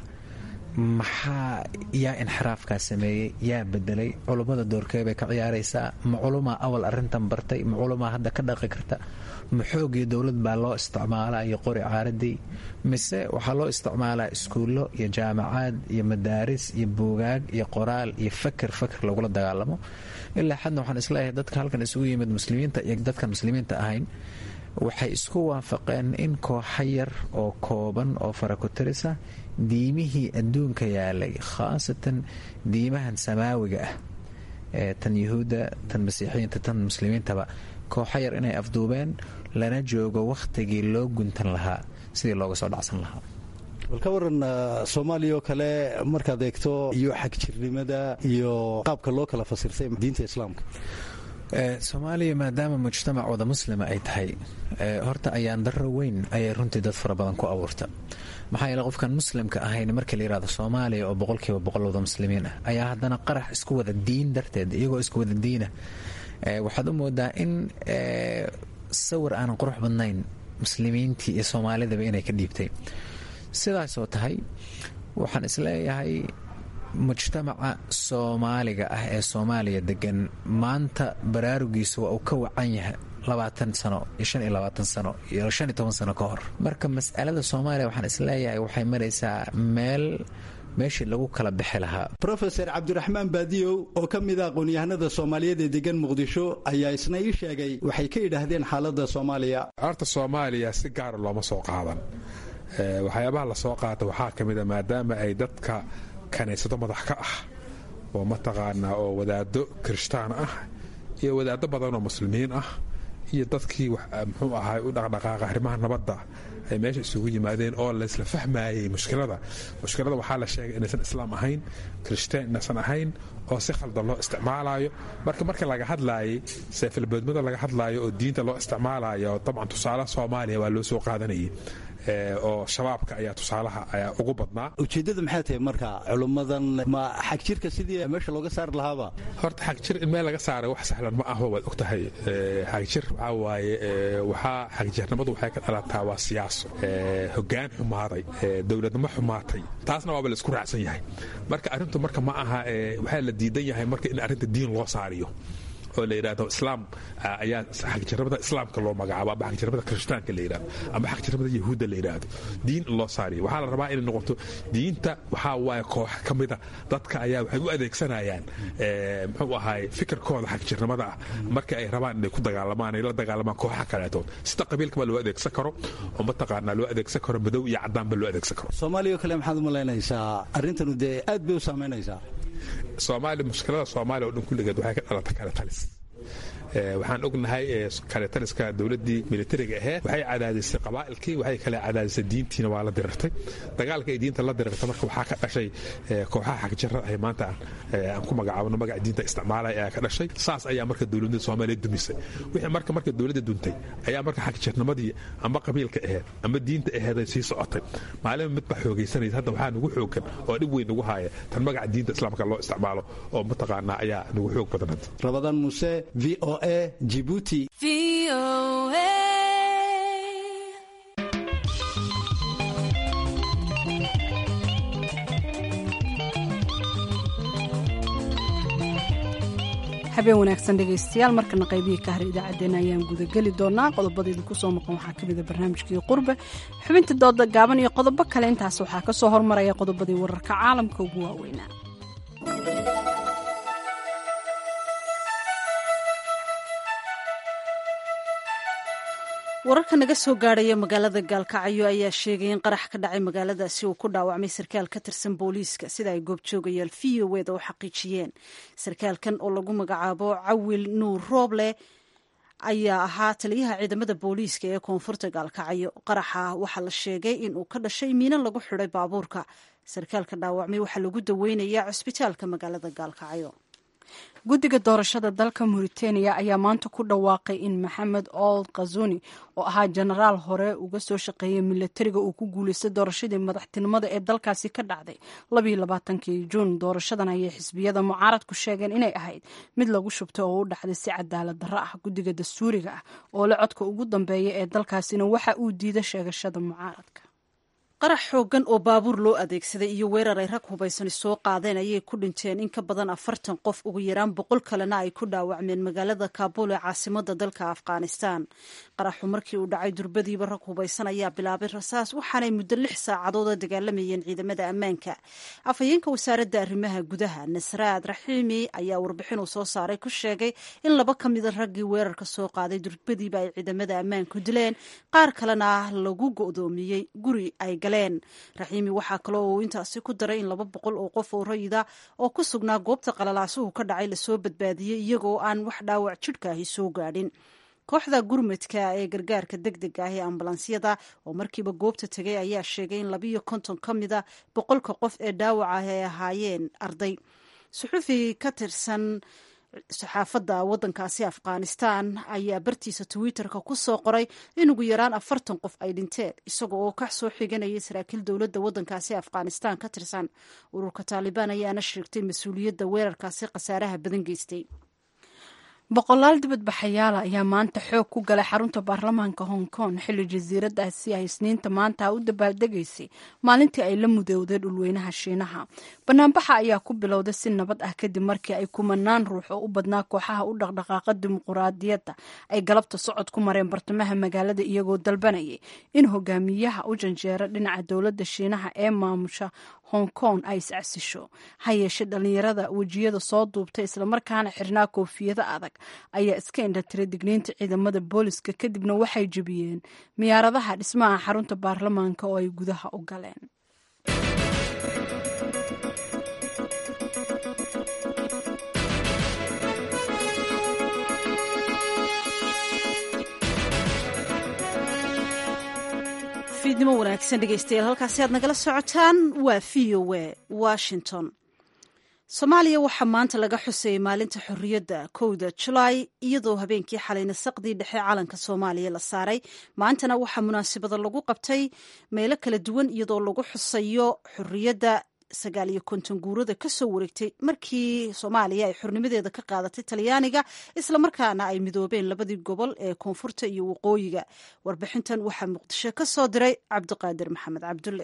maxaa yaa inxiraafkaa sameeyey yaa bedelay culummada doorkee bay ka ciyaaraysaa ma culumaa awal arrintan bartay ma culumaa hadda ka dhaqi karta ma xoogii dowlad baa loo isticmaalaa iyo qori caaradii mise waxaa loo isticmaalaa iskuullo iyo jaamacaad iyo madaaris iyo buugaag iyo qoraal iyo fakir fakir lagula dagaalamo ilaa xadna waxaan isleeyahay dadka halkan isugu yimid muslimiinta iyo dadkan muslimiinta ahayn waxay isku waafaqeen in kooxa yar oo kooban oo farakutirisa diimihii adduunka yaalay khaasatan diimahan samaawiga ah ee tan yuhuudda tan masiixiyiinta tan muslimiintaba kooxa yar inay afduubeen lana joogo wakhtigii loo guntan lahaa sidii looga soo dhacsan lahaa bal ka waran soomaaliya oo kale markaad eegto iyo xagjirnimada iyo qaabka loo kala fasirtay diinta islaamka soomaaliya maadaama mujtamac wada muslima ay tahay horta ayaan darro weyn ayay runtii dad fara badan ku abuurta maxaa yeele qofkan muslimka ahayn markii la yihahdo soomaaliya oo boqolkiiba boqol wada muslimiin ah ayaa haddana qarax isku wada diin darteed iyagoo isku wada diina waxaad u moodaa in sawir aanan qurux badnayn muslimiintii iyo soomaalidaba inay ka dhiibtay sidaasoo tahay waxaan isleeyahay mujtamaca soomaaliga ah ee soomaaliya degan maanta baraarugiisa waa uu ka wacan yahay labaatan sano iyo shan iyo labaatan sano iyo shan iyo toban sano ka hor marka mas'alada soomaaliya waxaan isleeyahay waxay maraysaa meel meeshii lagu kala bixi lahaa rofeor cabdiraxmaan baadiyow oo ka mida aqoon-yahanada soomaaliyeed ee degan muqdisho ayaa isna ii sheegay waxay ka yidhaahdeen xaaladda soomaaliya horta soomaaliya si gaara looma soo qaadan waxyaabaha lasoo qaata waxaa ka mida maadaama ay dadka kaniisado madax ka ah oo mataqaanaa oo wadaado kirishtaan ah iyo wadaado badan oo muslimiin ah iyo dadkii muxuu ahay u dhaqdhaqaaqa arrimaha nabadda ay meesha isugu yimaadeen oo laysla fahmayey mushkilada mushkilada waxaa la sheegay inaysan islaam ahayn kirishtaan inaysan ahayn oo si khaldan loo isticmaalayo marka marka laga hadlaayay seefalboodmada laga hadlaayo oo diinta loo isticmaalayo dabcan tusaale soomaaliya waa loo soo qaadanayay oo shabaabka ayaa tusaalaha ayaa ugu badnaa ujeeddada maxay tahay marka culummadan ma xagjirka sidii meesha looga saari lahaaba horta xagjir in meel laga saaray wax sahlan ma aho waad ogtahay xagjir waxaa waaye waxaa xagjirnimadu waxay ka dhalataa waa siyaaso hoggaan xumaaday dowladnimo xumaatay taasna waaba la isku raacsan yahay marka arrintu marka ma aha waxaa la diidan yahay marka in arrinta diin loo saariyo oo la yidhahdo islaam ayaa xagjirnimada islaamka loo magacaabo ama xagjirnimada kirishtaanka la yidhahdo ama xagjirnimada yahuudda la yidhahdo diin in loo saariyo waxaa la rabaa inay noqoto diinta waxaa waaye koox ka mida dadka ayaa waxay u adeegsanayaan muxuu ahaay fikirkooda xagjirnimada ah marka ay rabaan inay ku dagaalamaan ay la dagaalamaan kooxa kaleetood sida qabiilkaba loo adeegsan karo oo mataqaanaa loo adeegsan karo madow iyo cadaanba loo adeegsan karo soomaaliya oo kale maxaad u malaynaysaa arrintanu dee aad bay u saamaynaysaa soomaaliya mushkilada soomaaliya oo dhan kulligeed waxay ka dhalata kale talis waxaan ognahay kaletaliska dowladii militariga aheed waxay cadaadisay qabaa'ilkii waxay kale cadaadisay diintiina waa la dirirtay dagaalka ay diinta la dirirta marka waxaa ka dhashay kooxaha xagjirada ah maanta aan ku magacaabno magaca diinta isticmaalaya ayaa ka dhashay saas ayaa marka dowladda soomaaliya dumisay wixii marka marka dowladda duntay ayaa marka xagjirnimadii ama qabiilka aheed ama diinta aheed ay sii socotay maalin midba xoogaysanaysa hadda waxaa nagu xoogan oo dhib weyn nagu haaya tan magaca diinta islaamka loo isticmaalo oo mataqaanaa ayaa nagu xoog badan hadda rabadaan muuse v o a jibuuti habeen wanaagsan dhegaystayaal markana qaybihii ka har idaacaddeenna ayaan gudageli doonaa qodobada idinku soo maqan waxaa ka mida barnaamijkii qurbe xubinta dooda gaaban iyo qodobo kale intaas waxaa ka soo hormaraya qodobadii wararka caalamka ugu waaweynaa wararka naga soo gaadhaya magaalada gaalkacyo ayaa sheegay in qarax ka dhacay magaaladaasi uu ku dhaawacmay sarkaal ka tirsan booliiska sida ay goobjoogayaal v o eda u xaqiijiyeen sarkaalkan oo lagu magacaabo cawil nuur rooble ayaa ahaa taliyaha ciidamada booliiska ee koonfurta gaalkacyo qaraxa waxaa la sheegay in uu ka dhashay miino lagu xidhay baabuurka sarkaalka dhaawacmay waxaa lagu daweynayaa cusbitaalka magaalada gaalkacyo guddiga doorashada dalka mauritania ayaa maanta ku dhawaaqay in maxamed old khazuni oo ahaa jenaraal hore uga soo shaqeeyay milatariga uu ku guuleystay doorashadii madaxtinimada ee dalkaasi ka dhacday labayoabaatankii juun doorashadan ayay xisbiyada mucaaradku sheegeen inay ahayd mid lagu shubtay oo u dhacday si cadaalad darro ah guddiga dastuuriga ah oo le codka ugu dambeeya ee dalkaasina waxa uu diiday sheegashada mucaaradka qarax xoogan oo baabuur loo adeegsaday iyo weerar ay rag hubaysani soo qaadeen ayay ku dhinteen in ka badan afartan qof ugu yaraan boqol kalena ay ku dhaawacmeen magaalada kaabul ee caasimada dalka afghanistan qaraxu markii uu dhacay durbadiiba rag hubaysan ayaa bilaabay rasaas waxaanay muddo lix saacadood oo dagaalamayeen ciidamada ammaanka afhayeenka wasaaradda arrimaha gudaha nasraad raxiimi ayaa warbixin uu soo saaray ku sheegay in laba ka mida raggii weerarka soo qaaday durbadiiba ay ciidamada ammaanku dileen qaar kalena lagu go'doomiyey guri ay raxiimi waxaa kaloo uu intaasi ku daray in laba boqol oo qof oo rayida oo ku sugnaa goobta qalalaasuhu ka dhacay lasoo badbaadiyey iyagoo aan wax dhaawac jidhkaahi soo gaadhin kooxda gurmadka ee gargaarka deg dega ah ee ambulansyada oo markiiba goobta tegay ayaa sheegay in labiyo konton ka mida boqolka qof ee dhaawac ah ay ahaayeen arday suxufi ka tirsan saxaafadda waddankaasi afghanistan ayaa bartiisa twitter-ka ku soo qoray in ugu yaraan afartan qof ay dhinteen isaga oo ka soo xiganayay saraakiil dowladda waddankaasi afghanistan ka tirsan ururka taalibaan ayaana sheegtay mas-uuliyadda weerarkaasi khasaaraha badan geystay boqolaal dibadbaxayaala ayaa maanta xoog ku galay xarunta baarlamaanka hong kong xilli jasiiradaasi ay isniinta maanta u dabaaldegaysay maalintii ay la mudowday dhulweynaha shiinaha banaanbaxa ayaa ku bilowday si nabad ah kadib markii ay kumanaan ruux oo u badnaa kooxaha u dhaqdhaqaaqa dimuquraadiyadda ay galabta socod ku mareen bartamaha magaalada iyagoo dalbanayay in hogaamiyaha u janjeera dhinaca dowladda shiinaha ee maamusha hong kong ay iscasisho ha yeeshe dhalinyarada wejiyada soo duubtay islamarkaana xirnaa koofiyado adag ayaa iska indhatiray digniinta ciidamada booliska kadibna waxay jebiyeen miyaaradaha dhismaha xarunta baarlamaanka oo ay gudaha u galeen fiidnimo wanaagsan dhegeystayaal halkaasi aad nagala socotaan waa v o a washington soomaaliya waxaa maanta laga xusayay maalinta xorriyadda kowda julaay iyadoo habeenkii xalayna saqdii dhexe calanka soomaaliya la saaray maantana waxaa munaasabada lagu qabtay meelo kala duwan iyadoo lagu xusayo xorriyadda sagaal iyo konton guurada ka soo wareegtay markii soomaaliya ay xornimadeeda ka qaadatay talyaaniga islamarkaana ay midoobeen labadii gobol ee koonfurta iyo waqooyiga warbixintan waxaa muqdisho ka soo diray cabdiqaadir maxamed cabdulle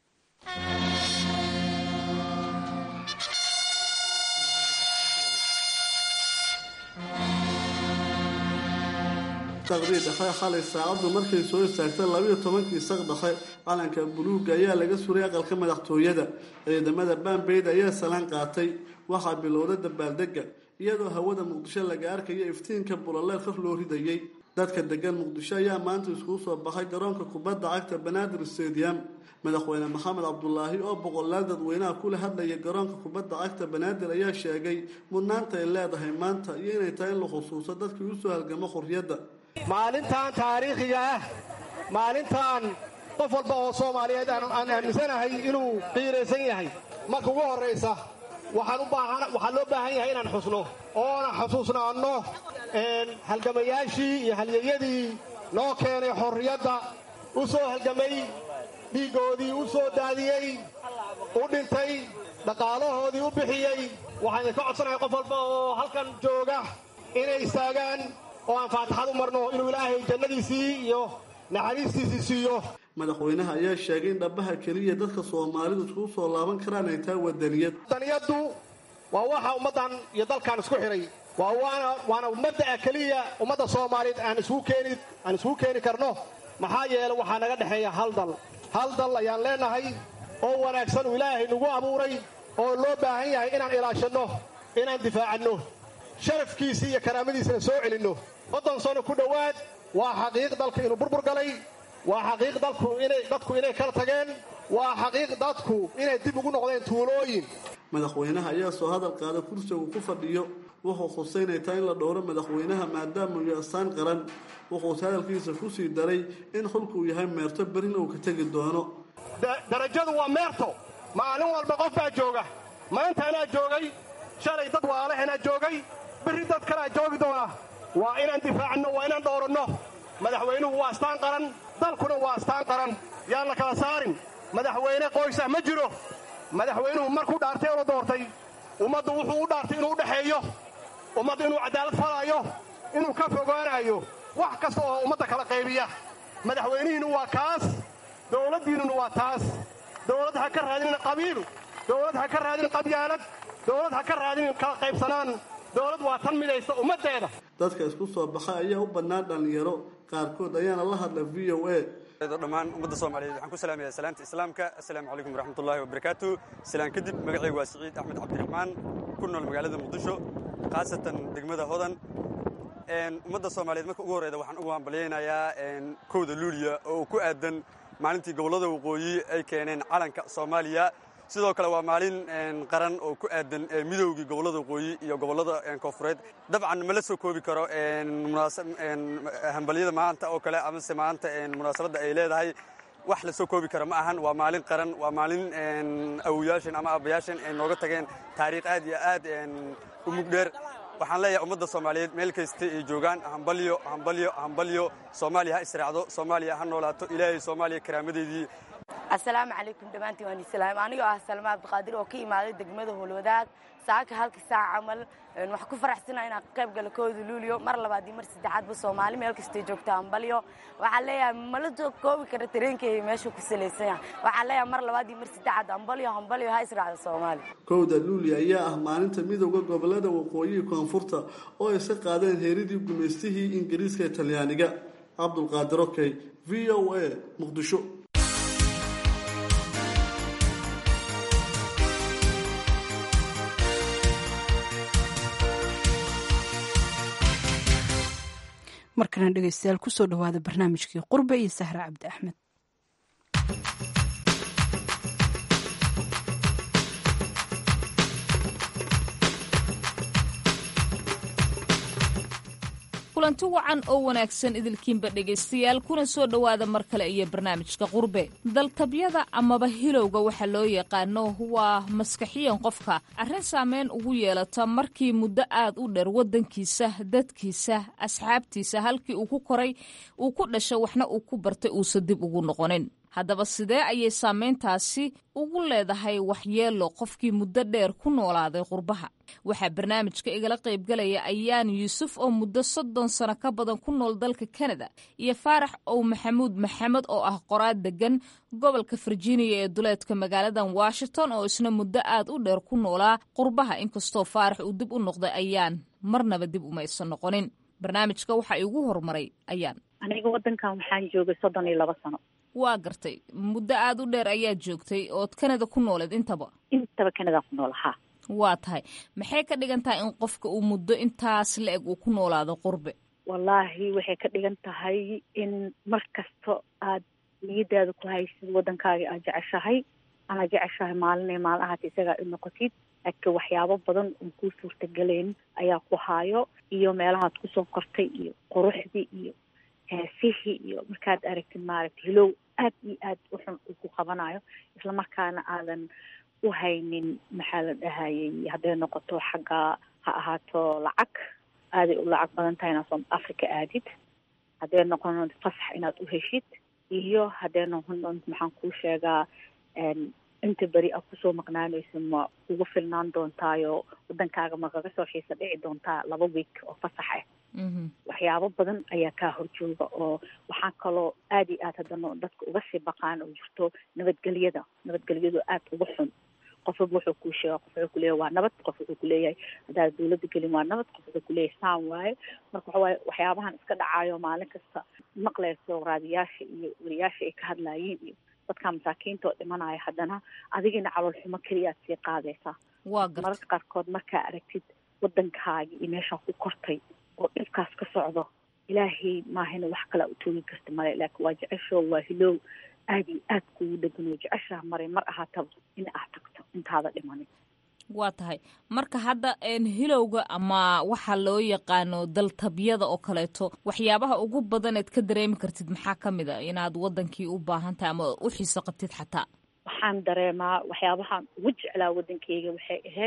saqdii dhexe xalay saacaddu markay soo istaagtay labiyo tobankii saq dhexe calanka buluugga ayaa laga suray aqalka madaxtooyada ciidamada baambeyd ayaa salaan qaatay waxaa bilowday dabaaldega iyadoo hawada muqdisho laga arkayo iftiinka bulaleer kor loo ridayey dadka degan muqdisho ayaa maanta iskugu soo baxay garoonka kubadda cagta banaadir stadium madaxweyne maxamed cabdulaahi oo boqolaal dadweynaha kula hadlaya garoonka kubadda cagta banaadir ayaa sheegay mudnaanta ay leedahay maanta iyo inay tahay in la xusuuso dadkii usoo halgamo xorriyadda maalintan taariikhiga ah maalintan qof walba oo soomaaliyeed aan aaminsanahay inuu qiiraysan yahay marka ugu horraysa waxaa loo baahan yahay inaan xusno oona xusuusnaanno halgamayaashii iyo halyeyadii noo keenay xorriyadda u soo halgamay dhiiggoodii u soo daadiyey u dhintay dhaqaalahoodii u bixiyey waxaan idinka codsanahay qof walba oo halkan jooga inay istaagaan oo aan faatixad u marno inuu ilaahay jannadiisii iyo naxariistiisii siiyo madaxweynaha ayaa sheegay in dhabbaha keliya dadka soomaalidu iskugu soo laaban karaan ay tahay wadaniyad wadaniyaddu waa waxa ummaddan iyo dalkan isku xidhay waa waana waana mabda'a keliya ummadda soomaaliyeed aan isugu keeni aan isugu keeni karno maxaa yeelay waxaa naga dhexeeya hal dal hal dal ayaan leenahay oo wanaagsan uu ilaahay nagu abuuray oo loo baahan yahay inaan ilaashanno inaan difaacanno sharafkiisii iyo karaamadiisina soo celinno soddon sano ku dhowaad waa xaqiiq dalku inuu burbur galay waa xaqiiq dalku inay dadku inay kala tageen waa xaqiiq dadku inay dib ugu noqdeen tuulooyin madaxweynaha ayaa soo hadal qaada kursiga uu ku fadhiyo wuxuu khuseynay taa in la dhowro madaxweynaha maadaama uu astaan qaran wuxuuse hadalkiisa ku sii daray in xulku uu yahay meerto berina uu ka tegi doono darajadu waa meerto maalin walba qof baa jooga maanta anaa joogay shalay dad waale anaa joogay berri dad kalea joogi doona waa inaan difaacno waa inaan dhowranno madaxweynuhu waa astaan qaran dalkuna waa astaan qaran yaan la kala saarin madaxweyne qoysah ma jiro madaxweynuhu markuu dhaartay oo la doortay ummaddu wuxuu u dhaartay inuu u dhexeeyo ummaddu inuu cadaalad falaayo inuu ka fogaanayo wax kasta oo ummadda kala qaybiya madaxweynihiinnu waa kaas dowladdiinnuna waa taas dowlad ha ka raadinin qabiil dowlad ha ka raadinin qabyaalad dowlad ha ka raadinin kala qaybsanaan dowlad waa tan midaysa ummaddeeda dadka isku soo baxay ayaa u bannaan dhallinyaro qaarkood ayaana la hadla v o a dhammaan ummadda soomaaliyeed waxaan ku salaamaya salaanta islaamka assalaamu calaykum waraxmatullaahi wabarakaatu silaan kadib magacaygu waa siciid axmed cabdiraxmaan ku nool magaalada muqdisho khaasatan degmada hodan ummadda soomaaliyeed marka ugu horreyda waxaan ugu hambalyaynayaa kowda luuliya oo ku aadan maalintii gobollada waqooyi ay keeneen calanka soomaaliya sidoo kale waa maalin qaran oo ku aadan midoogii gobollada waqooyi iyo gobollada koonfureed dabcan ma la soo koobi karo hambalyada maanta oo kale amase maanta munaasabadda ay leedahay wax la soo koobi kara ma ahan waa maalin qaran waa maalin awoyaashan ama aabbayaashan ay nooga tageen taariikh aad iyo aad u mugdheer waxaan leeyahay ummadda soomaaliyeed meel kasta ay joogaan hambalyo hambalyo hambalyo soomaaliya ha israacdo soomaaliya ha noolaato ilaahay soomaaliya karaamadeedii assalaamu calaykum dhammaantiin waan islaam anigoo ah salma cabdiqaadir oo ka imaaday degmada howlwadaag saaka halka saac camal waxaan ku faraxsanahay inaan ka qayb galo kooda luuliyo mar labaad iyo mar saddexaadba soomaali meel kastay joogta hambalyo waxaan leeyahay mala soo koobi kara tareenkayga meeshuu ku salaysan yahay waxaan leeyahay mar labaad iyo mar saddexaad hambalyo hambalyo ha israacda soomaali kowda luuliya ayaa ah maalinta midowda gobolada waqooyihi koonfurta oo ay ka qaadeen heeridii gumaystihii ingiriiska ee talyaaniga cabdulqaadir okey v o a muqdisho markana dhegeystayaal kusoo dhawaada barnaamijkii qurbe iyo sahre cabdi axmed kulanti wacan oo wanaagsan idilkiinba dhegaystayaal kuna soo dhowaada mar kale iyo barnaamijka qurbe daltabyada amaba hilowga waxa loo yaqaano waa maskaxiyan qofka arrin saameyn ugu yeelata markii muddo aad u dheer waddankiisa dadkiisa asxaabtiisa halkii uu ku koray uu ku dhashay waxna uu ku bartay uusan dib ugu noqonin haddaba sidee ayay saameyntaasi ugu leedahay waxyeelo qofkii muddo dheer ku noolaaday qurbaha waxaa barnaamijka igala qaybgalaya ayaan yuusuf oo muddo soddon sano ka badan ku nool dalka kanada iyo faarax ow maxamuud maxamed oo ah qoraad degan gobolka virginia ee duleedka magaaladan washington oo isna muddo aad u dheer ku noolaa qurbaha inkastoo faarax uu dib u noqday ayaan marnaba dib umaysan noqonin barnaamijka waxa igu horumaray ayaan aniga wadankan waxaan joogay soddon iyo laba sano waa gartay muddo aad u dheer ayaad joogtay ood kanada ku nooleed intaba intaba kanada ku nool haa waa tahay maxay ka dhigan tahay in qofka uu muddo intaas la-eg uu ku noolaado qurbe wallaahi waxay ka dhigan tahay in mar kasta aad niyadaada ku haysid waddankaaga aad jeceshahay anaad jeceshahay maalinay maalin ahaata isagaa i noqotid laakiin waxyaabo badan oon kuu suurtagelayn ayaa ku haayo iyo meelahaad kusoo kortay iyo quruxdii iyo heesihii iyo markaad aragtid maaragtay hilow aad iyo aad uxun uu ku qabanayo islamarkaana aadan u haynin maxaa la dhahayay hadday noqoto xagga ha ahaato lacag aaday u lacag badan tahay inaad soom africa aadid hadday noqon fasax inaad u heshid iyo hadday noqon doonto maxaan kuu sheegaa inta beri aad kusoo maqnaanayso ma kugu filnaan doontaayo waddankaaga ma kaga soo xiisa dhici doontaa laba week oo fasax ah waxyaabo badan ayaa kaa horjooga oo waxaa kaloo aad iyo aad haddana dadka uga sii baqaan oo jirto nabadgelyada nabadgelyadu aad uga xun qof walba wuxuu kuu sheega qof wuxuu kuleeyahay waa nabad qof wuxuu kuleeyahay haddaad dawladda gelin waa nabad qof wuxuu kuleeyahay saan waaye marka waxa waaye waxyaabahan iska dhacayo maalin kasta maqlayso raadiyaasha iyo wariyaasha ay ka hadlayiin iyo dadka masaakiinta oo dhimanaya haddana adigina calool xumo keliyaad sii qaadaysaa waa garta mararka qaarkood markaa aragtid waddankaagi iyo meeshaa ku kortay oo dhibkaas ka socdo ilaahay maahina wax kalaa u toogi karta male laakiin waa jeceshoo waa hilow aada iyo aad kugu dhegan oo jeceshaa maray mar ahaataba in aad tagto intaada dhimanin waa tahay marka hadda hilowga ama waxa loo yaqaano daltabyada oo kaleeto waxyaabaha ugu badaneed ka dareemi kartid maxaa ka mid a inaad wadankii u baahan tahay ama u xiiso qabtid xataa waxaan dareemaa waxyaabahaan ugu jeclaa waddankeyga waxay ahayd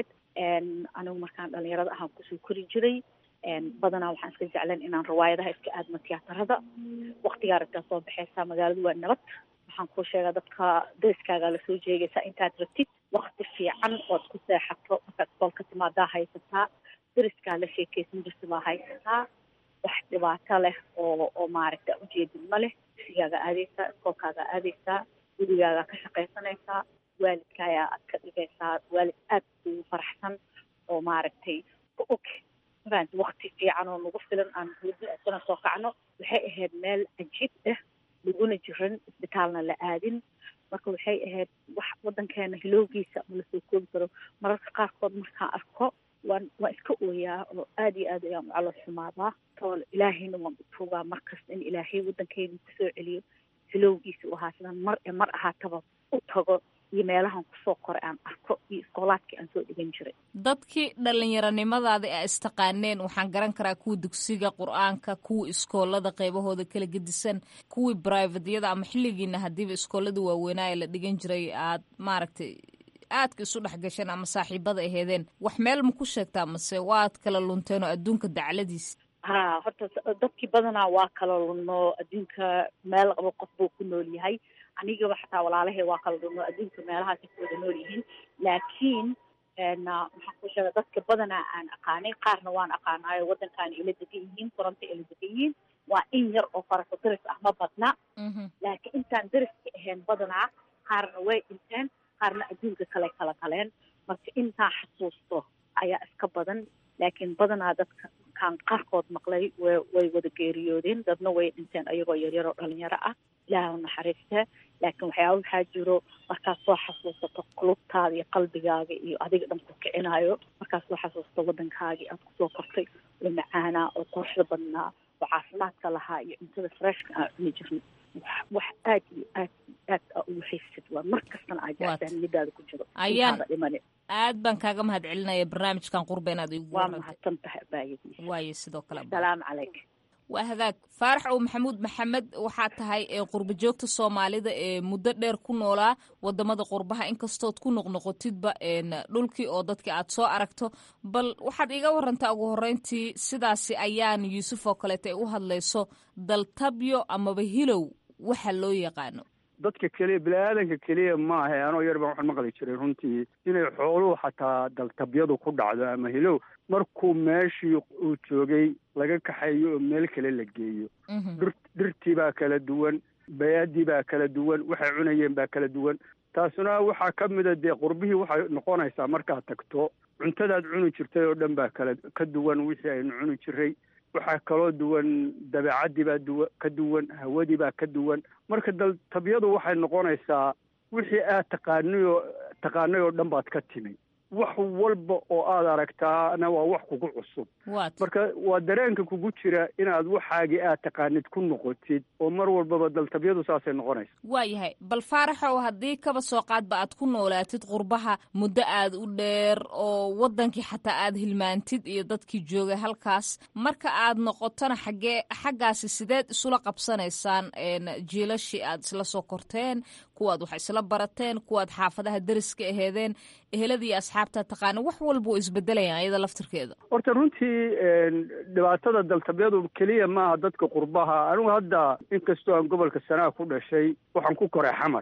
anigu markaan dhalinyarada ahaan kusoo kori jiray badanaa waxaan iska jeclan inaan riwaayadaha iska aadmo tiyaatarada waktigaa ragtaa soo baxeysaa magaaladu waa nabad waxaan kuu sheegaa dadka dariskaagaa lasoo jeegaysaa intaad rabtid wakti fiican ood ku seexato markaad iskoolka timaadaa haysataa dariskaa la sheekeysan jirta baa haysataa wax dhibaato leh oo oo maaragta ujeedid ma leh sigaaga aadeysaa iskoolkaaga aadeysaa gurigaagaa ka shaqaysanaysaa waalidkaayaa aad ka dhigaysaa waalid aad kugu faraxsan oo maaragtay ka og mafahanti wakti fiican oo nagu filan aan hurdo isana soo kacno waxay ahayd meel cajiib ah laguna jiran isbitaalna la aadin marka waxay ahayd wax waddankeena hilowgiisa ma lasoo koobi karo mararka qaarkood markaan arko waan waan iska ooyaa oo aad iyo aad ayaan u calool xumaadaa tool ilaahayna waan u tuugaa markasta in ilaahay waddankeyga kusoo celiyo hilowgiisa u ahaa sidaan mar e mar ahaataba u tago iyo meelahan kusoo koray aan arko iyo iskoolaadkii aan soo dhigan jiray dadkii dhallinyaronimadaada a istaqaaneen waxaan garan karaa kuwii dugsiga qur-aanka kuwii iskoolada qeybahooda kala gedisan kuwii brivatyada ama xilligiina haddiiba iskoolada waaweynaa ee la dhigan jiray aad maaragtay aadka isu dhex gasheen ama saaxiibada aheedeen wax meel ma ku sheegtaa mase waad kala lunteen oo adduunka dacladiisa ha horta dadkii badanaa waa kala lunno adduunka meel qabo qof buu ku nool yahay anigaba xataa walaalahay waa kala lunno adduunka meelahaasay ku wada nool yihiin laakiin maxaan ku sheega dadka badanaa aan aqaanay qaarna waan aqaanaayo waddankaana ila degan yihiin koronto ila degan yihiin waa in yar oo farako daris ah ma badna laakiin intaan dariska ahayn badanaa qaarna way dhinteen qaarna adduunka kale kala galeen marka intaan xasuusto ayaa iska badan laakiin badanaa dadka kaan qaarkood maqlay way way wada geeriyoodeen dadna way dhinteen ayagoo yaryar oo dhalinyaro ah ilaah u naxariista laakiin waxyaaba waxaa jiro markaad soo xasuusato qulubtaada iyo qalbigaaga iyo adiga dhan ku kicinayo markaad soo xasuusato waddankaagii aad kusoo kortay oo macaanaa oo quruxda badnaa oo caafimaadka lahaa iyo cuntada freshka aan cuni jirnay wax aad iyo aad aad a ugu xiisid waa mar kastana aad jectaan niyadaada ku jiro ayaan dhimani aad baan kaaga mahad celinaya barnaamijkan qurba inaad igu waa mahadsan tahay abaayadii waaye sidoo kale salaamu calaykum waa hagaag faarax ow maxamuud maxamed waxaa tahay ee qurba joogta soomaalida ee muddo dheer ku noolaa wadamada qurbaha inkastood ku noqnoqotidba dhulkii oo dadkii aad soo aragto bal waxaad iga warantaa ugu horeyntii sidaasi ayaan yuusuf oo kaleeta ay u hadlayso daltabyo amaba hilow waxa loo yaqaano dadka keliya bini-aadanka keliya ma ahe anoo yar baan waxaan maqli jiray runtii inay xooluhu xataa daltabyadu ku dhacdo ama hilow markuu meeshii uu joogay laga kaxeeyo oo meel kale la geeyo dhir dhirtii baa kala duwan bayaadii baa kala duwan waxay cunayeen baa kala duwan taasuna waxaa ka mida dee qurbihii waxay noqonaysaa markaad tagto cuntadaad cuni jirtay oo dhan baa kala ka duwan wixii aynu cuni jiray waxaa kaloo duwan dabeecaddii baa duwa ka duwan hawadii baa ka duwan marka daltabyadu waxay noqonaysaa wixii aad taqaanayoo taqaanay oo dhan baad ka timi wax walba oo aad aragtaana waa wax kugu cusub marka waa dareenka kugu jira inaad waxaagii aad taqaanid ku noqotid oo mar walbaba daltabyadu saasay noqonaysa waayahay bal faaraxow haddii kaba soo qaadba aad ku noolaatid qurbaha muddo aad u dheer oo waddankii xataa aad hilmaantid iyo dadkii joogay halkaas marka aad noqotona xaggee xaggaasi sideed isula qabsanaysaan jiilashii aad isla soo korteen kuwaad wax isla barateen kuwaad xaafadaha deriska aheedeen eheladii asxaabta taqaana wax walba oo isbedelayaan iyada laftirkeeda horta runtii dhibaatada daltabyadu keliya maaha dadka qurbaha anigu hadda inkastoo aan gobolka sanaa ku dhashay waxaan ku koray xamar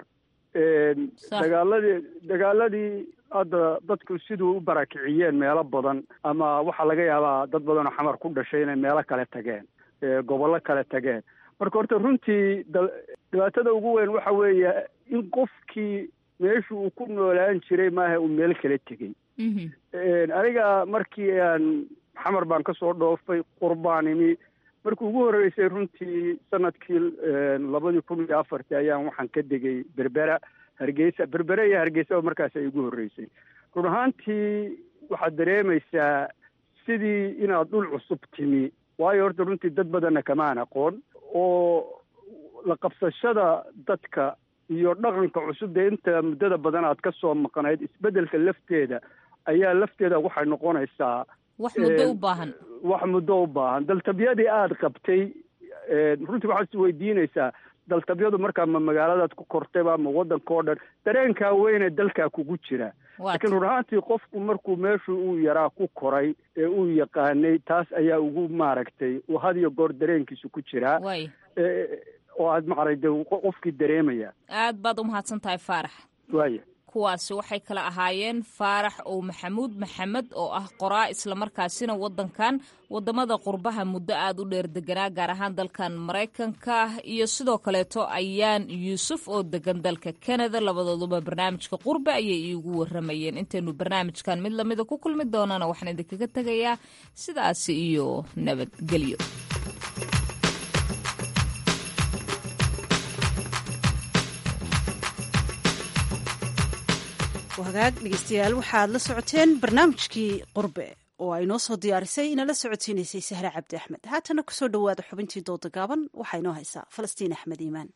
dagaaladii dagaaladii hadda dadku siduu u barakiciyeen meelo badan ama waxaa laga yaabaa dad badan oo xamar ku dhashay inay meelo kale tageen gobollo kale tageen marka horta runtii dhibaatada ugu weyn waxa weeye in qofkii meeshu uu ku noolaan jiray maaha uu meel kala tegey aniga markii aan xamar baan kasoo dhoofay qurbaan imi markii ugu horreysay runtii sanadkii labadii kun iyo afartii ayaan waxaan ka degay berbera hargeysa berbere iyo hargeysa markaas ay igu horreysay run ahaantii waxaad dareemaysaa sidii inaad dhul cusub timi waayo horta runtii dad badanna kamaan aqoon oo la qabsashada dadka iyo dhaqanka cusub dee inta muddada badan aad ka soo maqnayd isbeddelka lafteeda ayaa lafteeda waxay noqonaysaa wax muddo u baahan wax muddo u baahan daltabyadii aada qabtay runtii waxaad is weydiinaysaa daltabyadu markaa ma magaaladaad ku kortayba ma waddanka oo dhan dareenkaa weyne dalkaa kugu jira laakiin run ahaantii qofku markuu meeshu uu yaraa ku koray ee uu yaqaanay taas ayaa ugu maaragtay uu had iyo goor dareenkiisu ku jiraa oo aad maaragtay qofkii dareemaya aad baad u mahadsan tahay faarax waaya kuwaasi waxay kala ahaayeen faarax ow maxamuud maxamed oo ah qoraa islamarkaasina waddankan waddamada qurbaha muddo aad u dheer deganaa gaar ahaan dalkan maraykanka iyo sidoo kaleeto ayaan yuusuf oo degan dalka canada labadooduba barnaamijka qurbe ayay iigu waramayeen intaynu barnaamijkan mid lamida ku kulmi doonana waxaan idinkaga tegayaa sidaasi iyo nabadgelyo hagaag dhegeystayaal waxaad la socoteen barnaamijkii qurbe oo ay noo soo diyaarisay inala socodsiinaysay sahre cabdi axmed haatana kusoo dhowaada xubintii dooda gaaban waxaa inoo haysaa falastiin axmed iimaan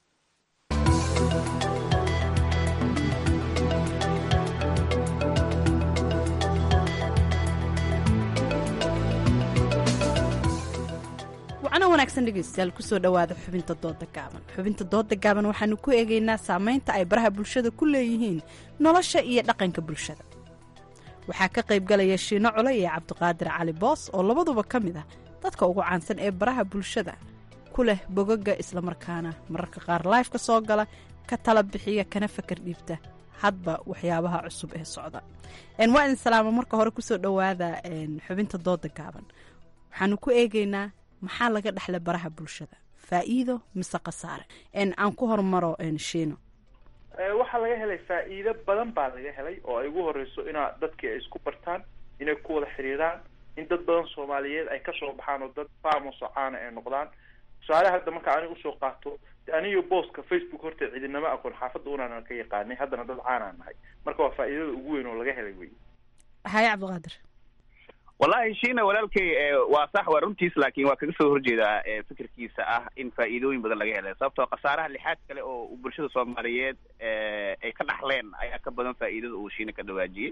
wacno wanaagsan dhegeystayaal kusoo dhowaada xubinta dooda gaaban xubinta dooda gaaban waxaanu ku eegaynaa saameynta ay baraha bulshada ku leeyihiin nolosha iyo dhaqanka bulshada waxaa ka qaybgalaya shiino cole iyo cabdiqaadir cali boos oo labaduba ka mid ah dadka ugu caansan ee baraha bulshada ku leh bogaga islamarkaana mararka qaar laifka soo gala ka tala bixiya kana fakar dhiibta hadba waxyaabaha cusub ee socda waa idin salaamo marka hore kusoo dhowaada xubinta dooda gaaban waxaanu ku eegaynaa maxaa laga dhexla baraha bulshada faa'iido mise khasaare aan ku hormaro shiino waxaa laga helay faa'iido badan baa laga helay oo ay ugu horeyso inaa dadkii ay isku bartaan inay ku wada xiriiraan in dad badan soomaaliyeed ay kasoo baxaan oo dad famos oo caana ay noqdaan tusaale hadda marka aniga usoo qaato aniyo booska facebook horta cidinama aqoon xaafadda unaanan ka yaqaanay haddana dad caanaan nahay marka waa faa'iidada ugu weyn oo laga helay wey haye cabdiqaadir wallahi shiina walaalkay waa sax waa runtiis laakiin waa kaga soo horjeedaa fikirkiisa ah in faa'iidooyin badan laga helay sababtoo khasaaraha lixaad kale oo bulshada soomaaliyeed ay ka dhaxleen ayaa ka badan faa'iidada uu shiina ka dhawaajiyey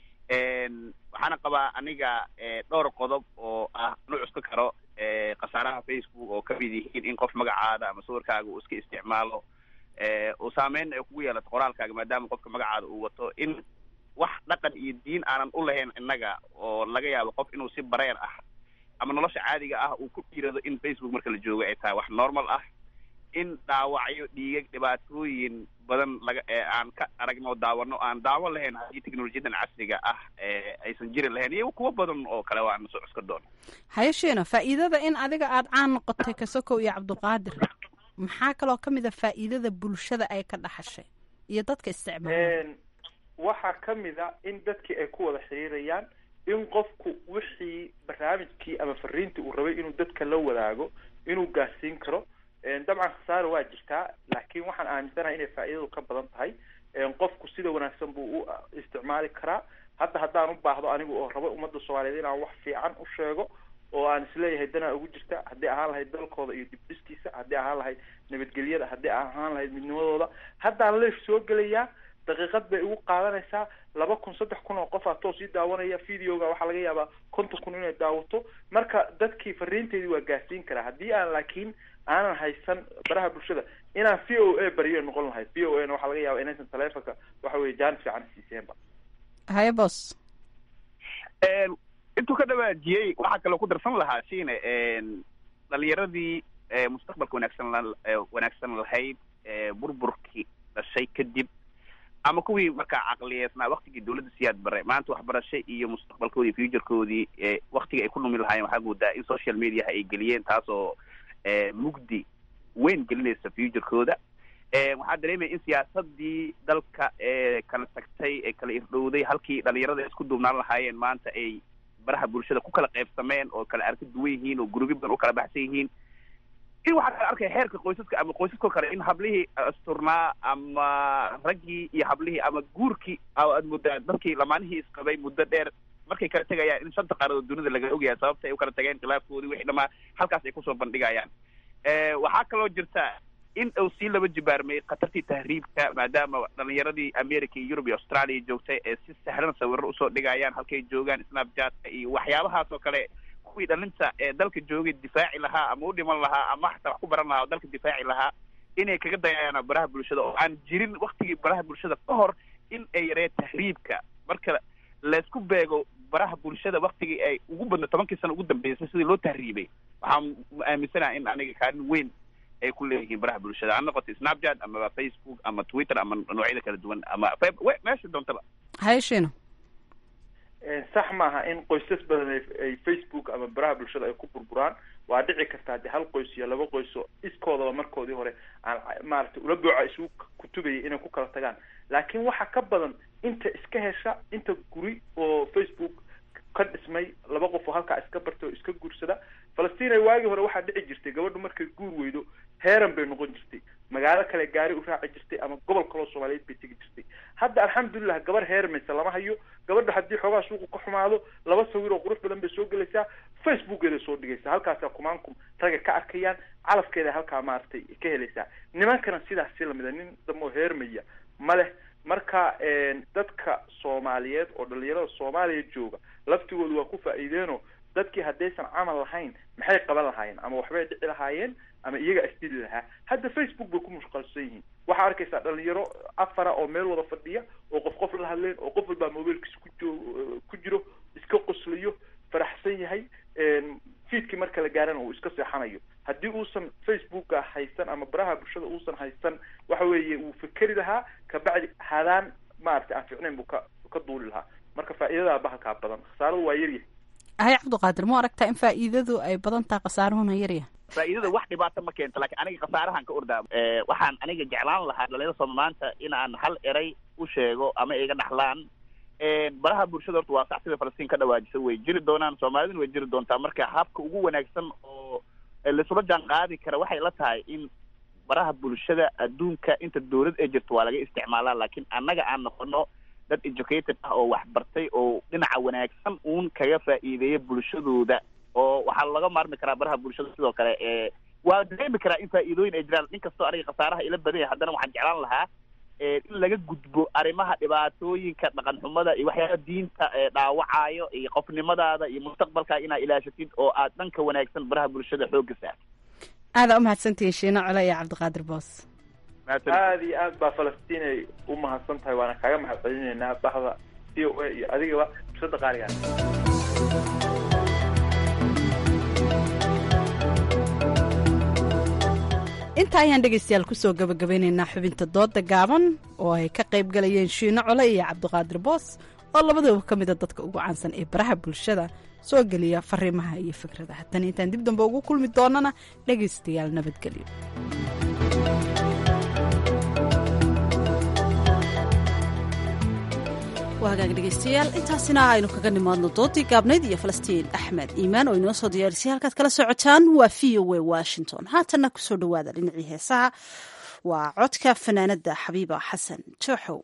waxaana qabaa aniga dhowr qodob oo ah nu cuska karo khasaaraha facebook oo kamid yihiin in qof magacaada ama sawirkaaga uu iska isticmaalo uu saameyn ay kugu yeelato qoraalkaaga maadaama qofka magacaada uu wato in wax dhaqan iyo diin aanan u lahayn innaga oo laga yaabo qof inuu si bareer ah ama nolosha caadiga ah uu ku dhiirado in facebook marka la joogo ay tahay wax normal ah in dhaawacyo dhiigag dhibaatooyin badan laga aan ka aragno daawano aan daawo lahayn haddii teknolojiyadan casriga ah aysan jiri lahayn iyo kuwo badan oo kale waan soo cuska doono haye shiina faa'iidada in adiga aada caan noqotay kasokow iyo cabdiqaadir maxaa kaloo ka mid a faa'iidada bulshada ay ka dhaxashay iyo dadka isticmaala waxaa ka mid a in dadkii ay ku wada xiriirayaan in qofku wixii barnaamijkii ama fariintii uu rabay inuu dadka la wadaago inuu gaarsiin karo dabcan khasaaro waa jirtaa laakiin waxaan aaminsanahay inay faa'iidadu ka badan tahay qofku sida wanaagsan buu u isticmaali karaa hadda haddaan u baahdo anigu oo rabo ummadda soomaaliyeed inaan wax fiican u sheego oo aan isleeyahay danaa ugu jirta haddii ahaan lahayd dalkooda iyo dibdhiskiisa haddii ahaan lahayd nabadgelyada haddii ahaan lahayd midnimadooda haddaan leef soo gelayaa daqiiqad bay igu qaadanaysaa laba kun saddex kun oo qof aa toos ii daawanaya videoga waxaa laga yaabaa konton kun inay daawato marka dadkii fariinteedii waa gaarsiin karaa haddii aan laakiin aanan haysan baraha bulshada inaan v o a bariyo noqon lahayd v o a na waxaa laga yaaba inaysan taleefonka waxa weye jaanis fiican siiseenba haye bos intuu ka dhawaajiyey waxaa kaloo ku darsan lahaa shiine dhalinyaradii mustaqbalka wanaagsan wanaagsan lahayd burburkii dhashay kadib ama kuwii markaa caqliyeesnaa waktigii dawladda siyaad bare maanta waxbarasho iyo mustaqbalkoodii futurekoodii waktigii ay ku dhumi lahaayeen waxaa moodaa in social mediaha ay geliyeen taasoo mugdi weyn gelinaysa futurekooda waxaa dareemaya in siyaasadii dalka ee kala tagtay ee kala irdhowday halkii dhalinyarada ay isku duubnaan lahaayeen maanta ay baraha bulshada ku kala qaybsameen oo kala arka duwan yihiin oo gurubyo badan u kala baxsan yihiin in waxaa kala arkaya xeerka qoysaska ama qoysaskoo kale in hablihii asturnaa ama raggii iyo hablihii ama guurkii aad mudda dadkii lamaanihii isqabay muddo dheer markay kala tegayaan in shanta qaaradood dunida laga ogyahay sababta ay u kala tageen khilaafkoodii wixii dhamaa halkaas ay kusoo bandhigayaan waxaa kaloo jirta in uu sii laba jibaarmay khatartii tahriibka maadaama dhalinyaradii america iyo yurub iyo australia joogtay ee si sahlan sawiro usoo dhigayaan halkay joogaan snapchatka iyo waxyaabahaas oo kale kuwii dhalinta ee dalka joogay difaaci lahaa ama u dhiman lahaa ama xataa wax ku baran lahaa oo dalka difaaci lahaa inay kaga dayayaan baraha bulshada oo aan jirin waktigii baraha bulshada ka hor in ay yaree tahriibka marka laysku beego baraha bulshada waktigii ay ugu badna tobankii sano ugu dambeysay sidii loo tahriibay waxaan aaminsanaha in aniga kaalin weyn ay ku leeyihiin baraha bulshada ha noqoto snapchat amaba facebook ama twitter ama noocyada kala duwan ama meesha doontaba hayshino sax maaha in qoysas badan ay facebook ama baraha bulshada ay ku burburaan waa dhici karta haddii hal qoys iyo laba qoys oo iskoodaba markoodii hore aan maaragtay ula booca isugu kutubaya inay ku kala tagaan laakiin waxa ka badan inta iska hesha inta guri oo facebook ka dhismay laba qof oo halkaa iska bartay oo iska guursada falastiin waagii hore waxaa dhici jirtay gabadhu markay guur weydo heeran bay noqon jirtay magaalo kale gaari u raaci jirtay ama gobol kaloo soomaaliyeed bay tegi jirtay hadda alxamdulilah gabar heermaysa lama hayo gabadha haddii xoogaa suuqu ka xumaado laba sawir oo qurux badan bay soo gelaysaa facebookeeda soo dhigaysaa halkaasaa kumaankum ragga ka arkayaan calafkeeda halkaa maaragtay ka helaysaa nimankana sidaas si lamida nin damoo heermaya ma leh marka dadka soomaaliyeed oo dhalinyarada soomaaliya jooga laftigoodu waa ku faa'iideenoo dadkii haddaysan camal lahayn maxay qaban lahaayeen ama waxbay dhici lahaayeen ama iyaga isdili lahaa hadda facebook bay ku mushqalsan yihiin waxaa arkaysaa dhalinyaro afara oo meel wada fadhiya oo qof qof la hadleen oo qof walbaa mobiilkiisa ku jo ku jiro iska qoslayo faraxsan yahay fiidkii marka la gaarana uu iska seexanayo haddii uusan facebooka haysan ama baraha bulshada uusan haysan waxa weeye wuu fikeri lahaa kabacdi hadaan maaragtay aan ficnayn buu ka ka duuli lahaa marka faa'iidadaa bahalkaa badan khasaaradu waa yaryahay hay cabdiqaadir ma aragtaa in faa'iidadu ay badan tahay khasaaruhuna yaryahay faa'iidada wax dhibaato ma keento laakiin aniga khasaarahan ka ordaa waxaan aniga jeclaan lahaa dhalinyarada sooma maanta in aan hal eray u sheego ama iga dhaxlaan baraha bulshada horta waa sax sida falastiin ka dhawaajisa way jiri doonaan soomaaliduna way jiri doontaa marka habka ugu wanaagsan oo laisula jaan qaadi kara waxay la tahay in baraha bulshada adduunka inta dawlad ay jirto waa laga isticmaalaa laakiin annaga aan noqono dad educated ah oo waxbartay oo dhinaca wanaagsan uun kaga faa'iideeya bulshadooda oo waxaa laga maarmi karaa baraha bulshada sidoo kale ee waa dareemi karaa in faa'iidooyin ay jiraan nin kastoo aniga khasaaraha ila badan yahay haddana waxaan jeclaan lahaa in laga gudbo arrimaha dhibaatooyinka dhaqan xumada iyo waxyaaba diinta dhaawacayo iyo qofnimadaada iyo mustaqbalkaa inaad ilaashatid oo aad dhanka wanaagsan baraha bulshada xoogga saartid aadaa umahadsantihiin shiino cole iyo cabdiqaadir boos aada iyo aad baa falastiin ay u mahadsan tahay waana kaaga mahad celinaynaa bahda c o a iyo adigaba fursada qaaligaa intaa ayaan dhegaystayaal kusoo gabagabeynaynaa xubinta dooda gaaban oo ay ka qayb galayeen shiino cole iyo cabdiqaadir boos oo labadooba ka mida dadka ugu caansan ee baraha bulshada soo geliya fariimaha iyo fikradaha tan intaan dib dambe ugu kulmi doonana dhegaystayaal nabadgelyo waa hagaag dhegaystayaal intaasina aynu kaga nimaadno doodii gaabnayd iyo falastiin axmed iimaan oo inoo soo diyaarisay halkaad kala socotaan waa v o a washington haatanna kusoo dhowaada dhinacii heesaha waa codka fanaanada xabiiba xasan jooxow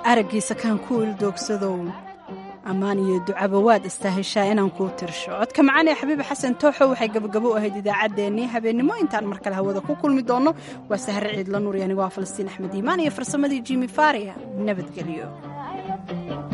araggiisa kaan ku ildoogsadow ammaan iyo ducaba waad istaaheshaa inaan kuu tirsho codka macaan ee xabiib xasan tooxo waxay gabagabo u ahayd idaacaddeenii habeennimo intaan mar kale hawada ku kulmi doonno waa sahre ciidla nuur anigoo ah falastiin axmed iimaan iyo farsamadii jimi faria nabadgelyo